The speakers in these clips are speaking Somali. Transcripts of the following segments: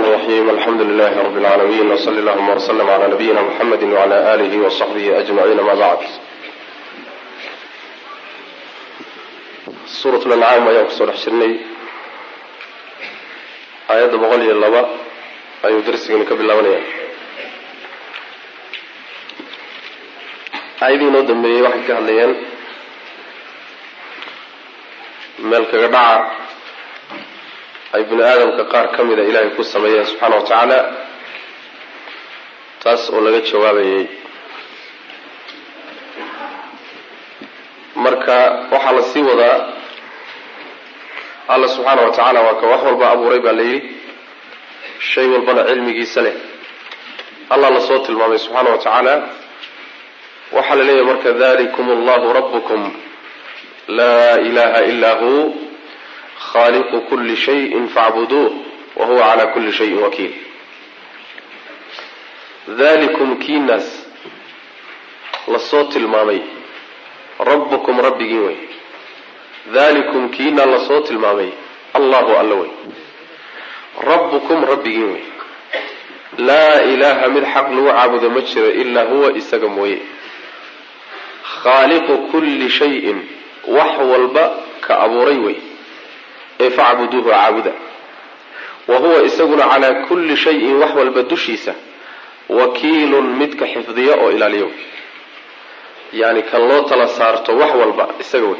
الرحيم الحمد لله رب العالمين وصلى اللهم وسلم على نبينا محمد وعلى آله وصحبه أجمعين ما بعد suurat lancaam ayaan kusoo dhex jirnay aayadda boqol iyo laba ayuu darsigani ka bilaabanaya aayadii inoo dambeeyey waxay ka hadlayeen meel kaga dhaca ay bini aadamka qaar ka mida ilaahay ku sameeyeen subxaana wa tacaala taas oo laga jawaabayay marka waxaa la sii wadaa alla subxaana wa tacaala waa ka wax walba abuuray baa la yidhi shay walbana cilmigiisa leh allah lasoo tilmaamay subxaana wa tacaala waxaa la leeyahay marka dalikum allahu rabukum laa ilaha ila hu khaliqu kuli shayin facbuduuh wa huwa cala kuli shayin wakiil dalikum kiinaas lasoo tilmaamay rabbukum rabbigii wey dalikum kiina lasoo tilmaamay allahu alla wey rabbukum rabbigii wey laa ilaaha mid xaq lagu caabudo ma jiro ilaa huwa isaga mooye khaaliqu kulli shayin wax walba ka abuuray wey ee facbuduuhu caabuda wa huwa isaguna calaa kulli shayin wax walba dushiisa wakiilun midka xifdiya oo ilaaliyo yani kan loo tala saarto wax walba isaga wey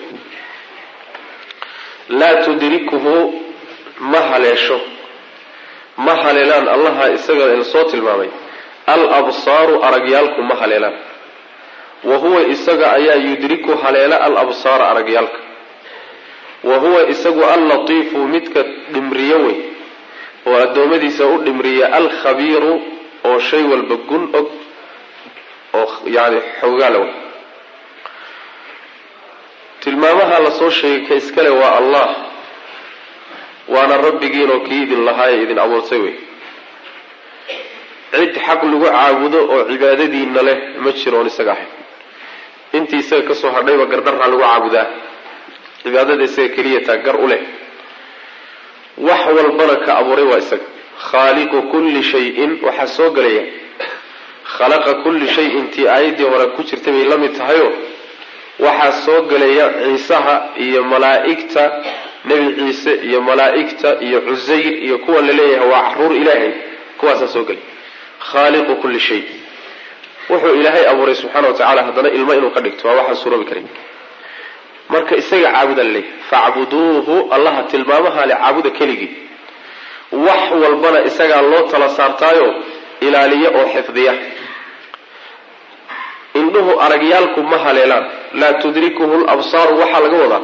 laa tudrikuhu ma haleesho ma haleelaan allaha isaga soo tilmaamay al absaaru aragyaalku ma haleelaan wa huwa isaga ayaa yudriku haleela al absaara aragyaalka wa huwa isagu allatiifu midka dhimriyo wey oo addoommadiisa u dhimriya alkhabiiru oo shay walba gun og oo yani xoogaala wey tilmaamaha lasoo sheegay ka iskale waa allah waana rabbigiinoo kii idin lahaaye idin abuurtay wey cid xaq lagu caabudo oo cibaadadiina leh ma jiroon isaga ahayn intii isaga kasoo hadhayba gardarraa lagu caabudaa cibaadada isaga keliya taa gar u leh wax walbana ka abuuray waa isaga khaaliqu kulli shayin waxaa soo gelaya khalaqa kulli shayin tii aayaddii hore ku jirtay bay la mid tahayo waxaa soo gelaya ciisaha iyo malaa'igta nebi ciise iyo malaa'igta iyo cusayr iyo kuwa la leeyahay waa caruur ilaahay kuwaasaa soo gelay khaaliqu kulli shay wuxuu ilaahay abuuray subxaana wa tacala haddana ilmo inuu ka dhigto waa waxaan suuroobi karin marka isaga caabuda la leeyahay facbuduuhu allaha tilmaamaha le caabuda keligii wax walbana isagaa loo tala saartaayo ilaaliya oo xifdiya indhuhu aragyaalku ma haleelaan laa tudrikuhu labsaaru waxaa laga wadaa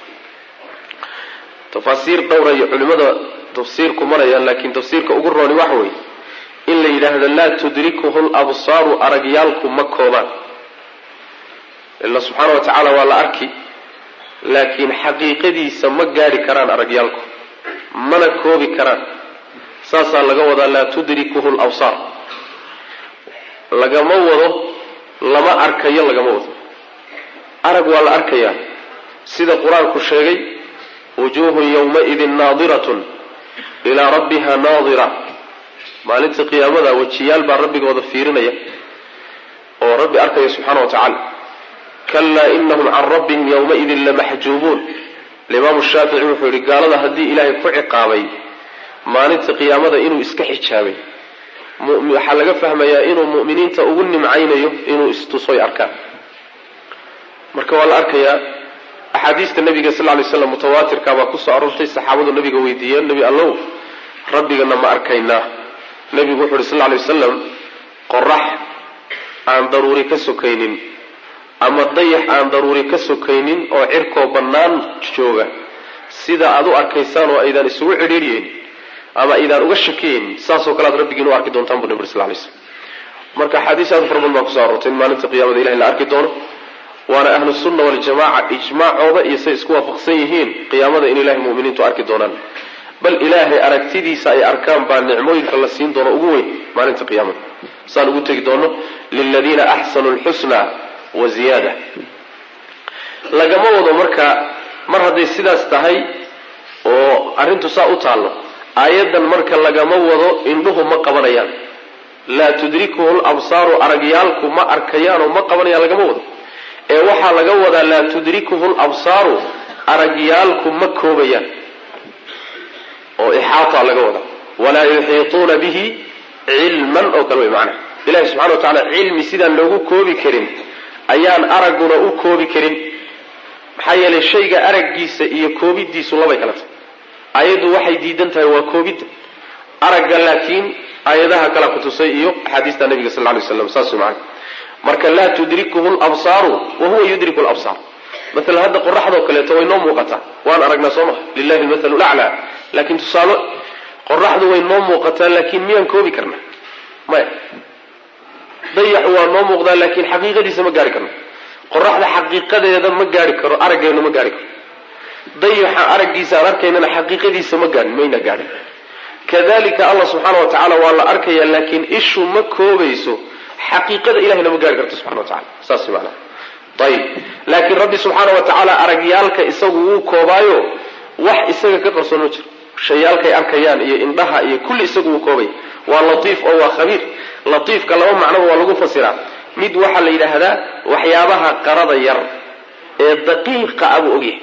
tafaasiir dhowra iyo culimada tafsiirku marayaan laakiin tafsiirka ugu rooni waxa weeye in la yidhaahdo laa tudrikuhu labsaaru aragyaalku ma koobaan ila subxaana wa tacaala waa la arki laakiin xaqiiqadiisa ma gaadhi karaan aragyaalku mana koobi karaan saasaa laga wadaa laa tudrikuhu labsaar lagama wado lama arkayo lagama wado arag waa la arkayaa sida qur-aanku sheegay wujuuhun yowmaidin naadiratun ilaa rabbiha naadira maalinta qiyaamada wejiyaal baa rabbigooda fiirinaya oo rabbi arkaya subxaana wa tacaala kalaa inahum can rabbihim yowmaidin lamaxjuubuun alimaamu shaafici wuxuu yihi gaalada haddii ilaahay ku ciqaabay maalinta qiyaamada inuu iska xijaabay waxaa laga fahmayaa inuu mu'miniinta ugu nimcaynayo inuu istusoy arkaan marka waa la arkayaa axaadiista nabiga sal lay slam mutawaatirka baa kusoo aroortay saxaabadu nabiga weydiiyeen nebi allow rabbigana ma arkaynaa nebigu wuxu uhi sal lay wasalam qorax aan daruuri ka sokaynin ama dayax aan daruuri ka sokaynin oo cirkoo bannaan jooga sida aad u arkaysaan oo aydaan isugu cidhiidhyeyn ama aydaan uga shakiyeyn saasoo kale aad rabbigiin u arki doontaan bu nabir sal lay slm marka axaadiis aad fara badan baa kuso aroortay in maalinta qiyamada ilahay la arki doono waana ahlu sunna waljamaca ijmaacooda iyo say isku waafaqsan yihiin qiyaamada in ilahay muminiintu arki doonaan bal ilaahay aragtidiisa ay arkaan baa nicmooyinka la siin doono ugu weyn maalinta qiyaamada saan ugu tegi doono liladiina axsanu lxusna wa ziyaada lagama wado marka mar hadday sidaas tahay oo arrintu saa u taallo aayaddan marka lagama wado indhuhu ma qabanayaan laa tudrikuhu labsaaru aragyaalku ma arkayaanoo ma qabanayaan lagama wado ee waxaa laga wadaa laa tudrikuhu labsaaru aragyaalku ma koobayaan oo ixaata laga wadaa walaa yuxiituuna bihi cilman oo kale wey macnaha ilahi subxana wa tacaala cilmi sidaan loogu koobi karin ayaan aragguna u koobi karin maxaa yeelay shayga araggiisa iyo koobidiisu labay kala tahay ayaddu waxay diidan tahay waa koobidda aragga laakiin aayadaha kala kutusay iyo axaadiista nabiga sal lay slam saas maana marka laa tudrikuhu labsaaru wa huwa yudriku labsaar maalan hadda qoraxdoo kaleeto way noo muuqataa waan aragnaa soo maha lilahi lmathalu laclaa laakiin tusaale qoraxdu way noo muuqataa laakiin miyaan koobi karna maya dayaxu waa noo muuqdaa laakiin xaqiiqadiisa ma gaari karno qoraxda xaqiiqadeeda ma gaari karo araggeena ma gaari karo dayaxa araggiisa aan arkaynana xaqiiqadiisa ma gaarin mayna gaadhin kadalika allah subxaana wa tacaala waa la arkaya laakiin ishu ma koobayso xaqiiqada ilahayna ma gaari karto subxana wa tacala saas maanaa ayib laakiin rabbi subxaana wa tacaala aragyaalka isagu wuu koobaayo wax isaga ka qarsoon ma jiro shayaalkay arkayaan iyo indhaha iyo kulli isagu wuu koobaya waa latiif oo waa khabiir latiifka laba macnoba waa lagu fasiraa mid waxaa la yidhaahdaa waxyaabaha qarada yar ee daqiiqa abuu ogyahay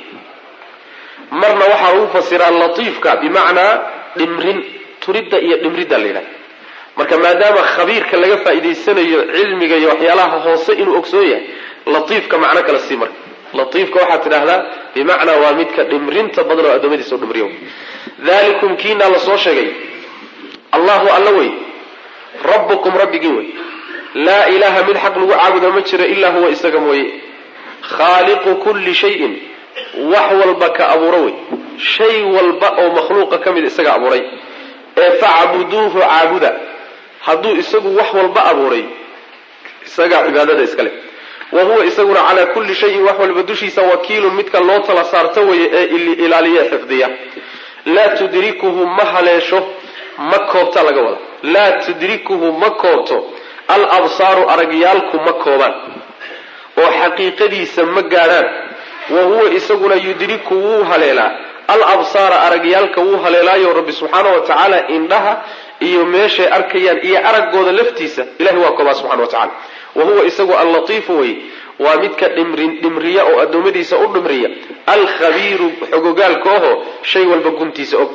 marna waxaa lagu fasiraa latiifka bimacnaa dhimrin turidda iyo dhimridda la yidhahda marka maadaama khabiirka laga faa'iidaysanayo cilmiga iyo waxyaalaha hoose inuu ogsoon yahay latiifka macno kale sii marka latiifka waxaad tidhaahdaa bimacnaa waa midka dhimrinta badan oo addoommadiisa u dhimriyo dalikum kiinaa la soo sheegay allahu alla wey rabbukum rabbigii wey laa ilaaha mid xaq lagu caabudo ma jiro ilaa huwa isaga mooye khaaliqu kulli shayin wax walba ka abuuro wey shay walba oo makhluuqa ka mid isaga abuuray ee facbuduuhu caabuda hadduu isagu wax walba abuuray isagaa cibaadada iskale wa huwa isaguna calaa kulli shayin wax walba dushiisa wakiilun midka loo tala saarto weye ee ilaaliya xifdiya laa tudrikuhu ma haleesho ma koobta laga wada laa tudrikuhu ma koobto al absaaru aragyaalku ma koobaan oo xaqiiqadiisa ma gaadhaan wa huwa isaguna yudriku wuu haleelaa al absaara aragyaalka wuu haleelaayo rabbi subxaana wa tacaala indhaha iyo meeshay arkayaan iyo araggooda laftiisa ilahi waa koobaa subxana wa tacala wa huwa isagu allatiifu wey waa midka dhimrin dhimriya oo addoommadiisa u dhimriya alkhabiiru xogogaalka oho shay walba guntiisa og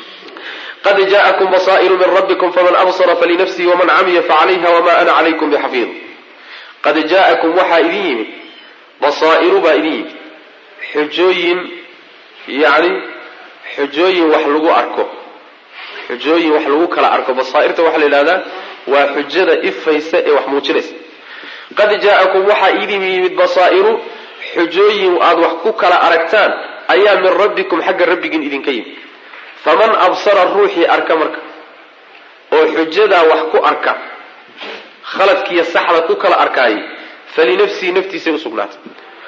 qad jaءakum basaa'iru min rabbikum faman absara falinafsihi waman camiya facalayha wama ana calaykum bixafiid qad jaa'akum waxaa idin yimid basaa'iru baa idin yimid xujooyin yani xujooyin wax lagu arko xujooyin wax lagu kala arko basaa'irta waxaa la yidhahdaa waa xujada ifaysa ee wax muujinaysa qad jaa'akum waxaa idin yimid basaa'iru xujooyin aada wax ku kala aragtaan ayaa min rabbikum xagga rabbigiin idinka yimid faman absara ruuxii arka marka oo xujadaa wax ku arka khaladkiiyo saxda ku kala arkaayay falinafsihi naftiisay usugnaatay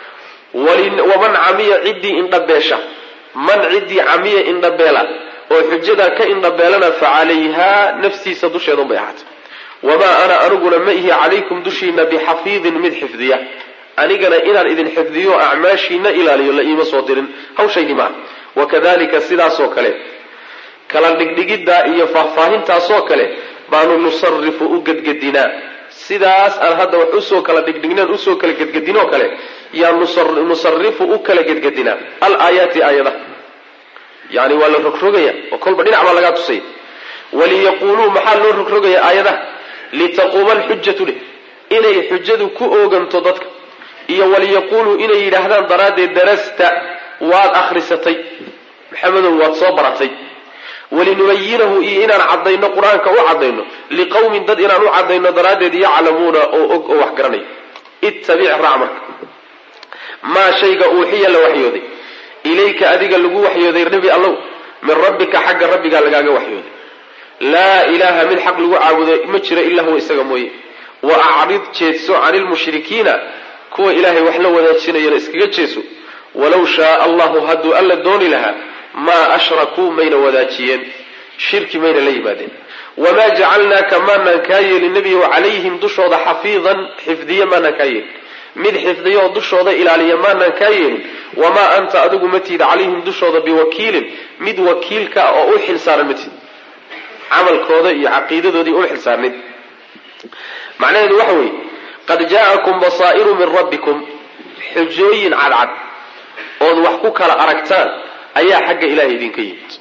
waman camiya ciddii indhabeesha man ciddii camiya indhabeela oo xujadaa ka indhabeelana fa calayhaa naftiisa dusheeda unbay ahaatay wamaa ana aniguna ma ihi calaykum dushiina bixafiidin mid xifdiya anigana inaan idin xifdiyo acmaashiina ilaaliyo la iima soo dirin hawshaydi maaha wakadalika sidaasoo kale kala dhigdhigiddaa iyo faahfaahintaasoo kale baanu nusarifu u gedgedinaa sidaas aan hadda wax usoo kala dhigdhignaan usoo kala gedgedinoo kale yaa nusarifu u kala gedgedinaa al aayaati aayadaha yani waa la rogrogaya oo kolba dhinac baa lagaa tusaya waliyaquuluu maxaa loo rogrogaya aayadaha litaquuma alxujatu leh inay xujadu ku ooganto dadka iyo waliyaquuluu inay yidhaahdaan daraaddeed darasta waad akhrisatay maxamedow waad soo baratay walinubayinahu iyo inaan caddayno qur-aanka u caddayno liqowmin dad inaan u caddayno daraaddeed yaclamuuna oo og oo wax garanaya ittabic raac marka maa shayga uuxiya la waxyooday ilayka adiga lagu waxyooday nebi allow min rabbika xagga rabbigaa lagaaga waxyooday laa ilaaha mid xaq lagu caabudo ma jiro ilaa huwa isaga mooye wa acrid jeedso cani lmushrikiina kuwa ilaahay wax la wadaajinayana iskaga jeeso walow shaaa allahu hadduu alla dooni lahaa maa ashrakuu mayna wadaajiyeen shirki mayna la yimaadeen wamaa jacalnaaka maanaan kaa yeelin nebiyow calayhim dushooda xafiidan xifdiye maanaan kaa yeelin mid xifdiyo oo dushooda ilaaliya maanaan kaa yeelin wamaa anta adigu ma tiid calayhim dushooda biwakiilin mid wakiilka ah oo u xilsaaran ma tiid camalkooda iyo caqiidadoodii uma xilsaarnid macnaheedu waxa weeye qad jaa'akum basaa'iru min rabbikum xujooyin cadcad ood wax ku kala aragtaan ayaa xagga ilaahay idinka yimid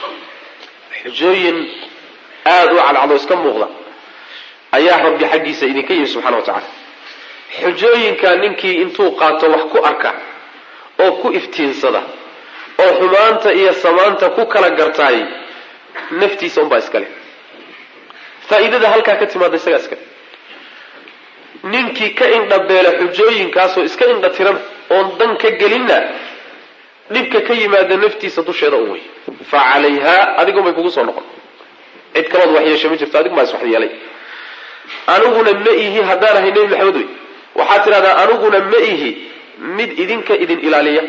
xujooyin aada u cadcadoo iska muuqda ayaa rabbi xaggiisa idinka yimid subxana wa tacala xujooyinka ninkii intuu qaato wax ku arka oo ku iftiinsada oo xumaanta iyo samaanta ku kala gartaay naftiisa unbaa iskale faa'iidada halkaa ka timaada isagaa iskale ninkii ka indhabeela xujooyinkaasoo iska indha tiran oon dan ka gelinna dhibka ka yimaada naftiisa dusheeda un wey fa calayhaa adigunbay kugu soo noqon cid kalood waxyeesha ma jirto adigu baa is waxyeelay aniguna ma ihi haddaan ahay nebi maxamed wey waxaad tidhahdaa aniguna ma ihi mid idinka idin ilaaliya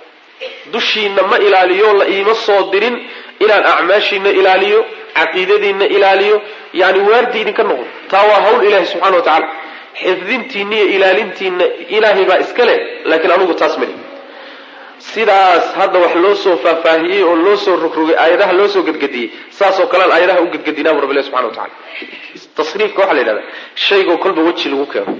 dushiina ma ilaaliyo la iima soo dirin inaan acmaashiina ilaaliyo caqiidadiina ilaaliyo yani waardi idinka noqon taa waa hawl ilaahi subxana wa tacaala xifdintiina iyo ilaalintiina ilaahay baa iska leh laakiin anugu taas mali sidaas hadda wax loo soo faahfaahiyey oo loo soo rogrogay aayadaha loo soo gedgediyey saasoo kalean aayadaha u gedgedinaabu rabbi ilahi subxana wa tacala tasriifka waxaa la yidhahdaa shaygoo kolba weji lagu keeno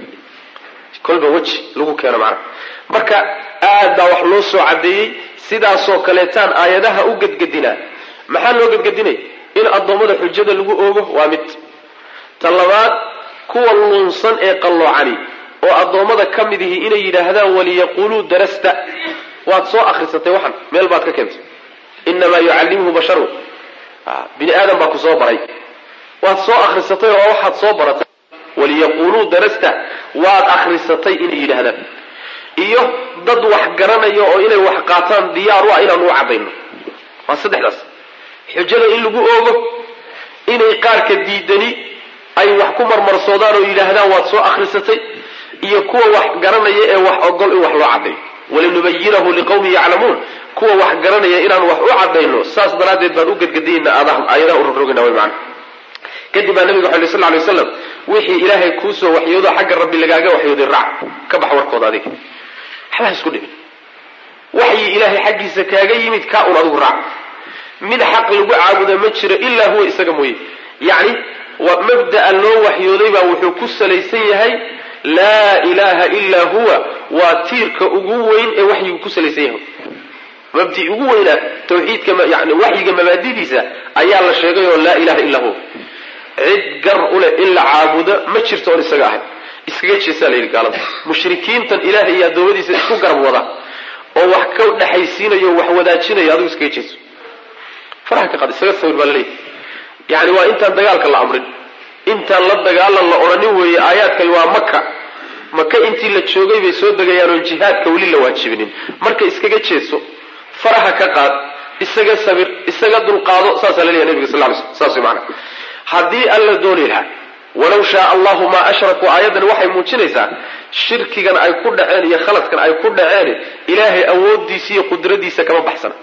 kolba weji lagu keeno macnaha marka aad baa wax loo soo caddeeyey sidaasoo kaleetaan aayadaha u gedgedinaa maxaa loo gedgedinaya in addoommada xujada lagu oogo waa mid ta labaad kuwa lunsan ee qalloocani oo addoommada ka mid ihi inay yidhaahdaan waliyaquuluu darasta waad soo akrisatay waxan meel baad ka keentay inamaa yucallimuhu basharun bini aadam baa ku soo baray waad soo akrisatay oo waxaad soo baratay waliyaquuluu darasta waad akrisatay inay yidhaahdaan iyo dad wax garanaya oo inay wax qaataan diyaar u ah inaan u caddayno waa saddexdaas xujada in lagu oogo inay qaarka diidani ay wax ku marmarsoodaan oo yidhaahdaan waad soo akrisatay iyo kuwa wax garanaya ee wax ogol in wax loo caddayo walinubayinahu liqawmin yaclamuun kuwa wax garanaya inaan wax u caddayno saas daraaddeed baan u gedgediyayna aayadaha u rogrogayna way macana kadib baa nabiga waxay sal ly waslam wixii ilaahay kuusoo waxyoodo xagga rabbi lagaaga waxyooday raac ka bax warkooda adiga waxba ha isku dhibin waxyi ilaahay xaggiisa kaaga yimid kaa un adigu raac mid xaq lagu caabuda ma jiro ilaa huwa isaga mooye yacni mabda'a loo waxyooday baa wuxuu ku salaysan yahay laa ilaaha ilaa huwa waa tiirka ugu weyn ee waxyigu ku salaysan yahay mabdi ugu weynaa tawxiidka yani waxyiga mabaadidiisa ayaa la sheegay oo laa ilaha illaa huwa cid gar uleh in la caabudo ma jirto oon isaga ahay iskaga jeesaa la yidhi gaalada mushrikiintan ilaahay iyo addoommadiisa isku garab wada oo wax ka dhexaysiinayo wax wadaajinayo adigu iskaga jeeso faraha ka qaad isaga sawir baa laleeyahy yani waa intaan dagaalka la amrin intaan la dagaalan la odhanin weeye aayaadkani waa maka maka intii la joogay bay soo degayaan oon jihaadka weli la waajibinin marka iskaga jeeso faraha ka qaad isaga sabir isaga dulqaado saasaa laleeyahy nabiga sal ly sl saas way maana haddii alla dooni lahaa walow shaa allahu maa ashrakuu aayaddan waxay muujinaysaa shirkigan ay ku dhaceen iyo khaladkan ay ku dhaceen ilaahay awooddiisa iyo qudradiisa kama baxsana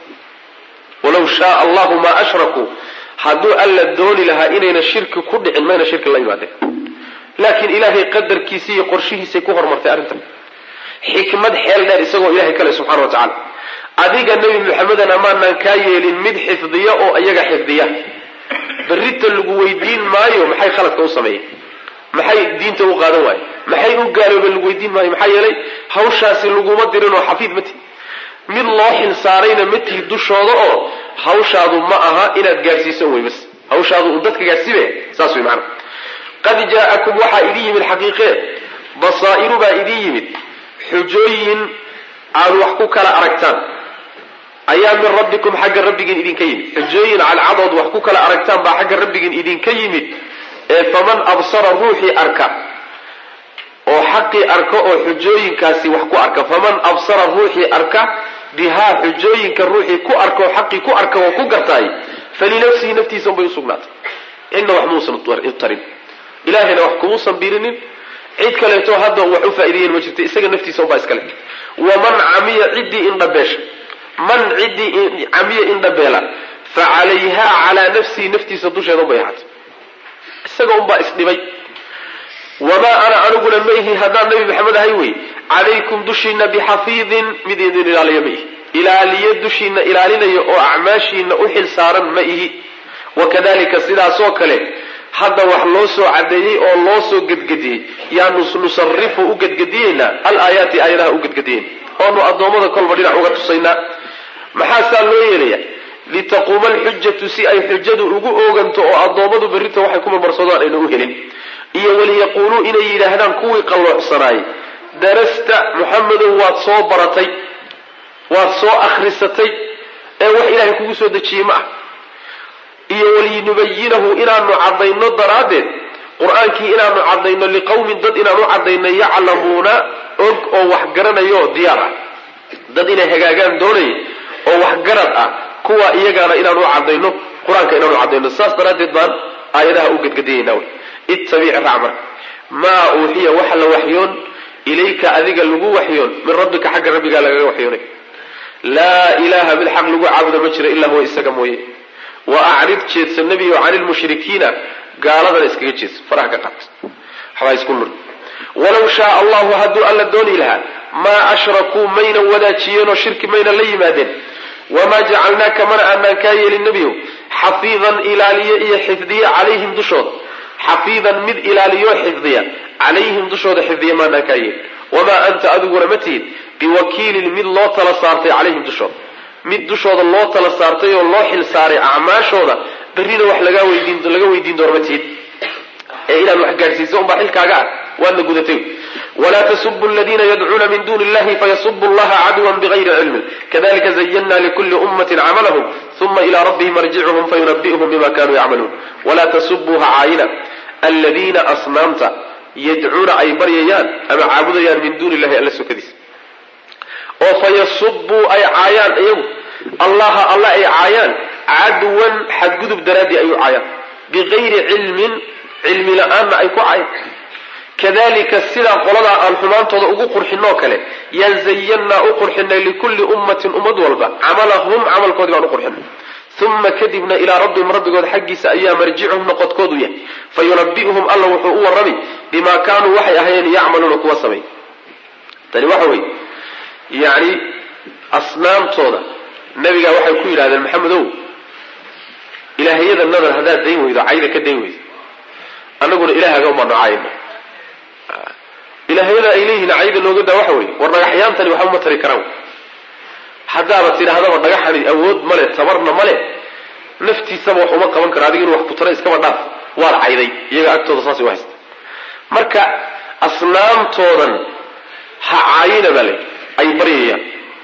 walow shaa allahu maa ashrakuu hadduu alla dooni lahaa inayna shirki ku dhicin mayna shirki la yimaadeen laakiin ilaahay qadarkiisa iyo qorshihiisay ku horumartay arrintan xikmad xeel dheer isagoo ilahay kale subxana wa tacala adiga nebi maxamedana maanaan kaa yeelin mid xifdiya oo iyaga xifdiya berrita lagu weydiin maayo maxay khaladka u sameeyeen maxay diinta u qaadan waaye maxay u gaaloobeen lagu weydiin maayo maxaa yeelay hawshaasi laguma dirin oo xafiid ma tihi mid loo xilsaarayna ma tihi dushooda oo hawshaadu ma aha inaad gaadhsiisan wey bas hawshaadu un dadka gaadhsiibe saas wey maana qad jaa'akum waxaa idin yimid xaqiiqee basaa'iru baa idin yimid xujooyin aad wax ku kala aragtaan ayaa min rabbikum xagga rabbigiin idinka yimid xujooyin cadcadood wax ku kala aragtaan baa xagga rabbigiin idinka yimid ee faman absara ruuxii arka oo xaqii arka oo xujooyinkaasi wax ku arka faman absara ruuxii arka bihaa xujooyinka ruuxii ku arka oo xaqii ku arka oo ku gartaay falinafsihi naftiisa unbay usugnaatay cidna wax muusan tarin ilaahayna wax kumuusan birinin cid kaleeto hadda wax u faa'ideeyeen ma jirta isaga naftiisa unbaa iskale waman camiya ciddii indhabeesha man ciddii camiya indhabeela fa calayhaa calaa nafsihi naftiisa dusheeda unbay ahaatay isaga unbaa isdhibay wamaa ana aniguna ma ihi haddaan nabi maxamed ahay wey calaykum dushiina bixafiidin mid idin ilaaliya ma ihi ilaaliye dushiina ilaalinaya oo acmaashiina u xil saaran ma ihi wakadalika sidaasoo kale hadda wax loo soo cadeeyey oo loo soo gedgediyey yaanu nusarifu u gedgediyeynaa alaayaati aayadaha u gedgediyeyn oonu addoommada kolba dhinac uga tusaynaa maxaa saa loo yeelaya litaquuma alxujatu si ay xujadu ugu ooganto oo addoommadu berrita waxay ku marmarsadaan ayna u helin iyo waliyaquuluu inay yidhaahdaan kuwii qalloocsanaayey darasta muxamedow waad soo baratay waad soo akhrisatay ee wax ilaahay kugu soo dejiyey ma ah iyo walinubayinahu inaanu caddayno daraaddeed qur-aankii inaanu caddayno liqowmin dad inaanu caddayno yaclamuuna og oo wax garanayo diyaar ah dad inay hagaagaan doonaya oo waxgarad ah kuwa iyagaana inaanu caddayno qur-aanka inaanu caddayno saas daraaddeed baan aayadaha u gedgediyayna wy ittabic raac marka maa uuxiya waxa la waxyoon ilayka adiga lagu waxyoon min rabbika xagga rabbigaa lagaga waxyoonay laa ilaaha mid xaq lagu caabudo ma jiro ilaa huwa isaga mooye wa acrid jeedsa nebigo cani lmushrikiina gaaladana iskaga jeedsa faraha ka qaat waxbaa isku lur walaw shaaa allahu hadduu alla dooni lahaa maa ashrakuu maynan wadaajiyeenoo shirki maynan la yimaadeen wamaa jacalnaaka mana aanaan kaa yeelin nebiyow xafiidan ilaaliye iyo xifdiye calayhim dushooda xafiidan mid ilaaliyo xifdiya calayhim dushooda xifdiya maanaan kaa yeelin wamaa anta adiguna ma tihid biwakiilin mid loo tala saartay calayhim dushooda mid dushooda loo tala saartay oo loo xil saaray acmaashooda berrina wax laga weydiin laga weydiin doono ma tihid ee inaad wax gaadhsiiso unbaa xilkaaga ah waadna gudatay walaa tasubu aladiina yadcuuna min duni illahi fayasubu allaha cadwan bigayri cilmin kadalika zayana likuli ummati camalahum uma ila rabbihim arjicuhum fayunabi'uhum bima kanuu yacmaluun walaa tasubuu ha caayina aladiina asnaamta yadcuuna ay baryayaan ama caabudayaan min duuni illahi alla sokadiisa oo fayasubuu ay caayaan iyagu allaha alla ay caayaan cadwan xadgudub daraaddii ay u caayaan bigayri cilmin cilmi la-aanna ay ku cayan kadalika sidaa qoladaa aan xumaantooda ugu qurxinoo kale yaan zayannaa u qurxinay likulli ummatin ummad walba camalahum camalkoodii baan u qurxinay uma kadibna ilaa rabbihim rabbigood xaggiisa ayaa marjicuhum noqodkoodu yahay fayunabi'uhum alla wuxuu u warrami bimaa kaanuu waxay ahayeen yacmaluuna kuwa samay tani waxa weye yacni asnaamtooda nabigaa waxay ku yidhahdeen maxamedow ilaahiyada nadar haddaad dayn weydo cayda ka dayn weydo annaguna ilaahaga umaanu caayna ilaahayada ay leeyihiin cayda nooga daa waxa weye war dhagaxyaantani waxba ma tari karaan haddaaba tidhaahdaba dhagaxani awood male tabarna male naftiisaba wax uma qaban karo adiga inu wax ku tara iskaba dhaaf waad cayday iyaga agtooda saasay u haysta marka asnaamtoodan ha caayina baa le ay baryayaan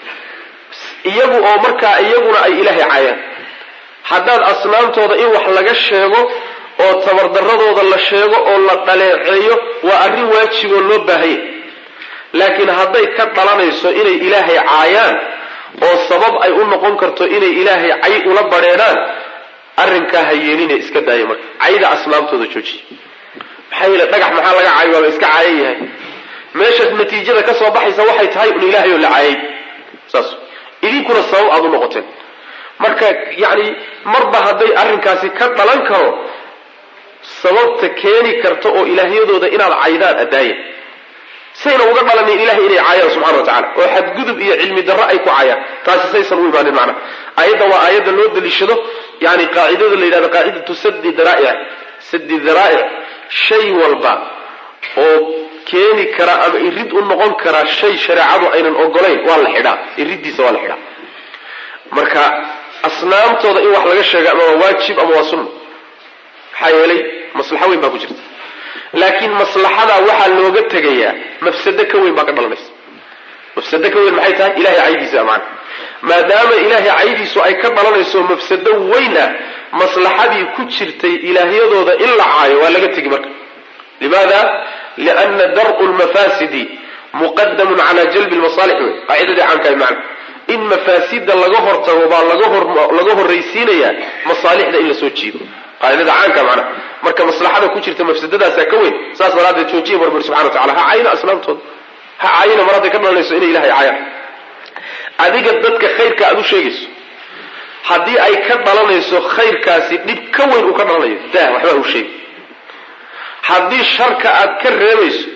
iyagu oo markaa iyaguna ay ilaahay caayaan haddaad asnaamtooda in wax laga sheego oo tabardaradooda la sheego oo la dhaleeceeyo waa arrin waajiboo loo baahanya laakiin hadday ka dhalanayso inay ilaahay caayaan oo sabab ay u noqon karto inay ilaahay cay ula badheedhaan arrinkaa ha yeeline iska daaya marka cayda asnaamtooda joojiya maxaa yeele dhagax maxaa laga caayo waaba iska caayan yahay meeshaas natiijada ka soo baxaysa waxay tahay un ilaahay oo la caayay saas idinkuna sabab aada u noqoteen marka yacni marba hadday arrinkaasi ka dhalan karo sababta keeni karta oo ilaahyadooda inaad caydaan addaaya sayna uga dhalanin ilahay inay caayaan subxana wa tacala oo xadgudub iyo cilmi darro ay ku caayaan taasi saysan u imaanin macnaha aayadda waa aayadda loo daliishado yani qaacidada la yidhahdo qaacidatu sadi daraa'ic sadi daraa'ic shay walba oo keeni kara ama irid u noqon kara shay shareecadu aynan ogolayn waa la xidhaa iriddiisa waa la xidhaa marka asnaamtooda in wax laga sheega ama waa waajib ama waa sunna maxaa yeelay maslaxo weyn baa ku jirta laakiin maslaxadaa waxaa looga tegayaa mafsado ka weyn baa ka dhalanaysa mafsado ka weyn maxay tahay ilahay caydiisa amaana maadaama ilaahay caydiisu ay ka dhalanayso mafsado weyn ah maslaxadii ku jirtay ilaahyadooda in la caayo waa laga tegi marka limaada liana dar'u lmafasidi muqadamun cala jalbi lmasaalix wey qaacidadii caamkahay macna in mafaasida laga hortago baa laga horraysiinayaa masaalixda in la soo jiido qaacidada caanka macnaha marka maslaxada ku jirta mafsadadaasaa ka weyn saas daraaddeed joojiya barbari subxana wa tacala ha caayina asnaamtooda ha caayina mar hadday ka dhalanayso inay ilahay caayaan adiga dadka khayrka aada u sheegayso haddii ay ka dhalanayso khayrkaasi dhib ka weyn uu ka dhalanayo dah waxba u sheegi haddii sharka aad ka reebayso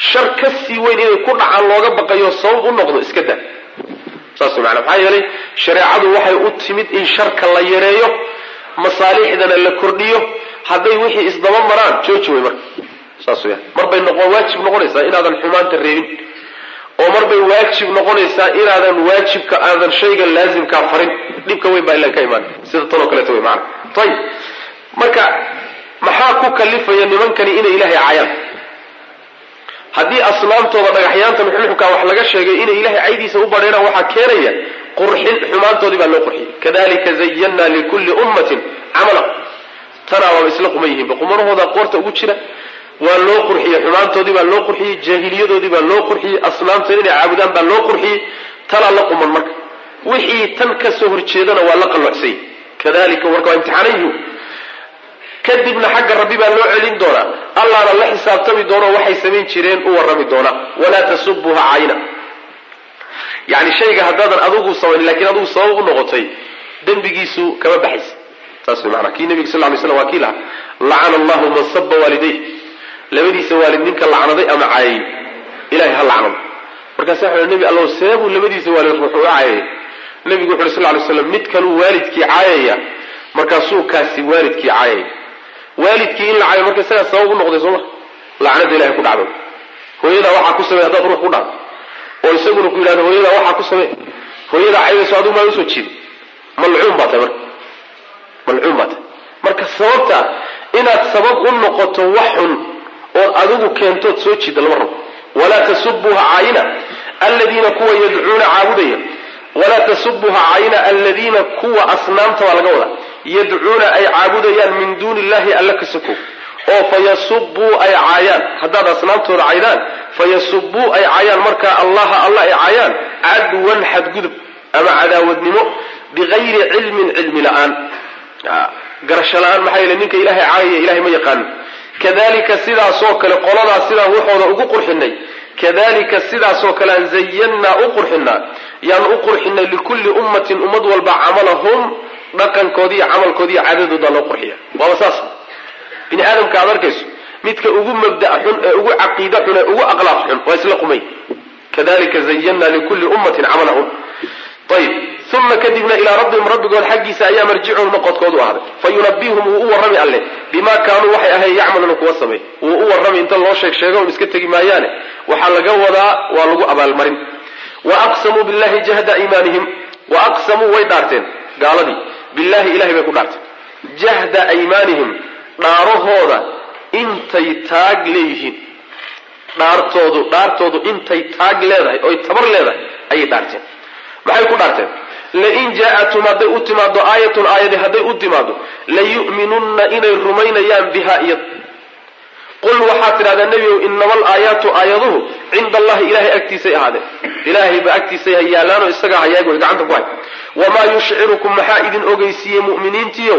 shar ka sii weyn inay ku dhacaan looga baqayo sabab u noqdo iska daa saas way maanaa maxaa yeelay shareecadu waxay u timid in sharka la yareeyo masaalixdana la kordhiyo hadday wixii isdaba maraan jooji way marka saas weyaan mar bay noqon waajib noqonaysaa inaadan xumaanta reebin oo mar bay waajib noqonaysaa inaadan waajibka aadan shayga laasimkaa farin dhibka weyn baa ilan ka imaan sida tanoo kaleeto wey maana ayib marka maxaa ku kalifaya nimankani inay ilaahay caayaan haddii asnaamtooda dhagaxyaanta nuxnuxka wax laga sheegay inay ilahay caydiisa u badheeraan waxaa keenaya qurxin xumaantoodii baa loo qurxiyey kadalika zayanna likulli ummatin camala tanaa waaba isla quman yihiinba qumanahooda qoorta ugu jira waa loo qurxiyey xumaantoodii baa loo qurxiyey jaahiliyadoodii baa loo qurxiyey asnaamta inay caabudaan baa loo qurxiyey tanaa la quman marka wixii tan ka soo horjeedana waa la qallocsay kadalika marka waa imtixaanayu kadibna xagga rabbi baa loo celin doonaa allaana la xisaabtami doono waxay samayn jireen u warrami doonaa walaa tasubuha cayna yani shayga haddaadan adigu samayn lakiin adigu sabab u noqotay dembigiisu kama baxaysa saas way maanaa kii nebiga sal ly slam waa kii lahaa lacana allahu man saba waalidayh labadiisa waalid ninka lacnaday ama caayay ilahay ha lacnado markaasa waxa nebi allow seebuu labadiisa waalid ruux uga caayaya nebigu wuxu uhi sal ly slam mid kaluu waalidkii caayaya markaasuu kaasi waalidkii caayaya waalidkii in la caayo marka isagaa sabab u noqday sooma lacnada ilahay ku dhacdo hooyadaa waxaa ku samey haddaad ruux ku dhacdo oo isaguna ku yidhahdo hooyadaa waxaa ku samey hooyadaa caydayso adigu maa usoo jiido malcuun baa tahay marka malcuun baa tahay marka sababta inaad sabab u noqoto wax xun ood adigu keentood soo jiida lama rabo walaa tasubuha caayina aladiina kuwa yadcuuna caabudaya walaa tasubuha caayina aladiina kuwa asnaamta baa laga wadaa yadcuuna ay caabudayaan min duuni illahi alla ka sokow oo fayasubuu ay caayaan haddaad asnaamtooda caydaan fayasubuu ay caayaan markaa allaha alla ay caayaan cadwan xadgudub ama cadaawadnimo bigayri cilmin cilmi la-aan garasho la-aan maxaa yeele ninka ilahay caayaya ilahay ma yaqaano kadalika sidaasoo kale qoladaas sidaan waxooda ugu qurxinay kadalika sidaasoo kale aan zayannaa u qurxinaa yaan u qurxinay likulli ummatin ummad walba camalahum dhaqankoodi iyo camalkoodi iyo cadadooda loo qurxiya waaba saas bini aadamka aad arkayso midka ugu mabda' xun ee ugu caqiida xun ee ugu aqlaaq xun waa isla qumay kadalika zayanna likulli ummatin camalahum ayib uma kadibna ilaa rabbihim rabbigood xaggiisa ayaa marjicuhum noqodkoodu ahday fa yunabihum wuu u warrami alle bimaa kaanuu waxay ahayn yacmaluuna kuwa samey wuu u warrami inta loo sheeg sheego un iska tegi maayaane waxaa laga wadaa waa lagu abaalmarin wa aqsamuu billahi jahda iimaanihim wa aqsamuu way dhaarteen gaaladii billahi ilahay bay ku dhaarteen jahda aymaanihim dhaarahooda intay taag leeyihiin dhaartoodu dhaartoodu intay taag leedahay oy tabar leedahay ayay dhaarteen maxay ku dhaarteen lain jaa-atum hadday u timaado aayatun aayadi hadday u timaado layu'minunna inay rumaynayaan biha iyad qul waxaad tidhahdaa nebigow inama alaayaatu aayaduhu cinda allahi ilahay agtiisay ahaadeen ilaahayba agtiisay ha yaalaanoo isagaa hayaagoy gacanta ku hay wamaa yushcirukum maxaa idin ogeysiiyey mu'miniintiiow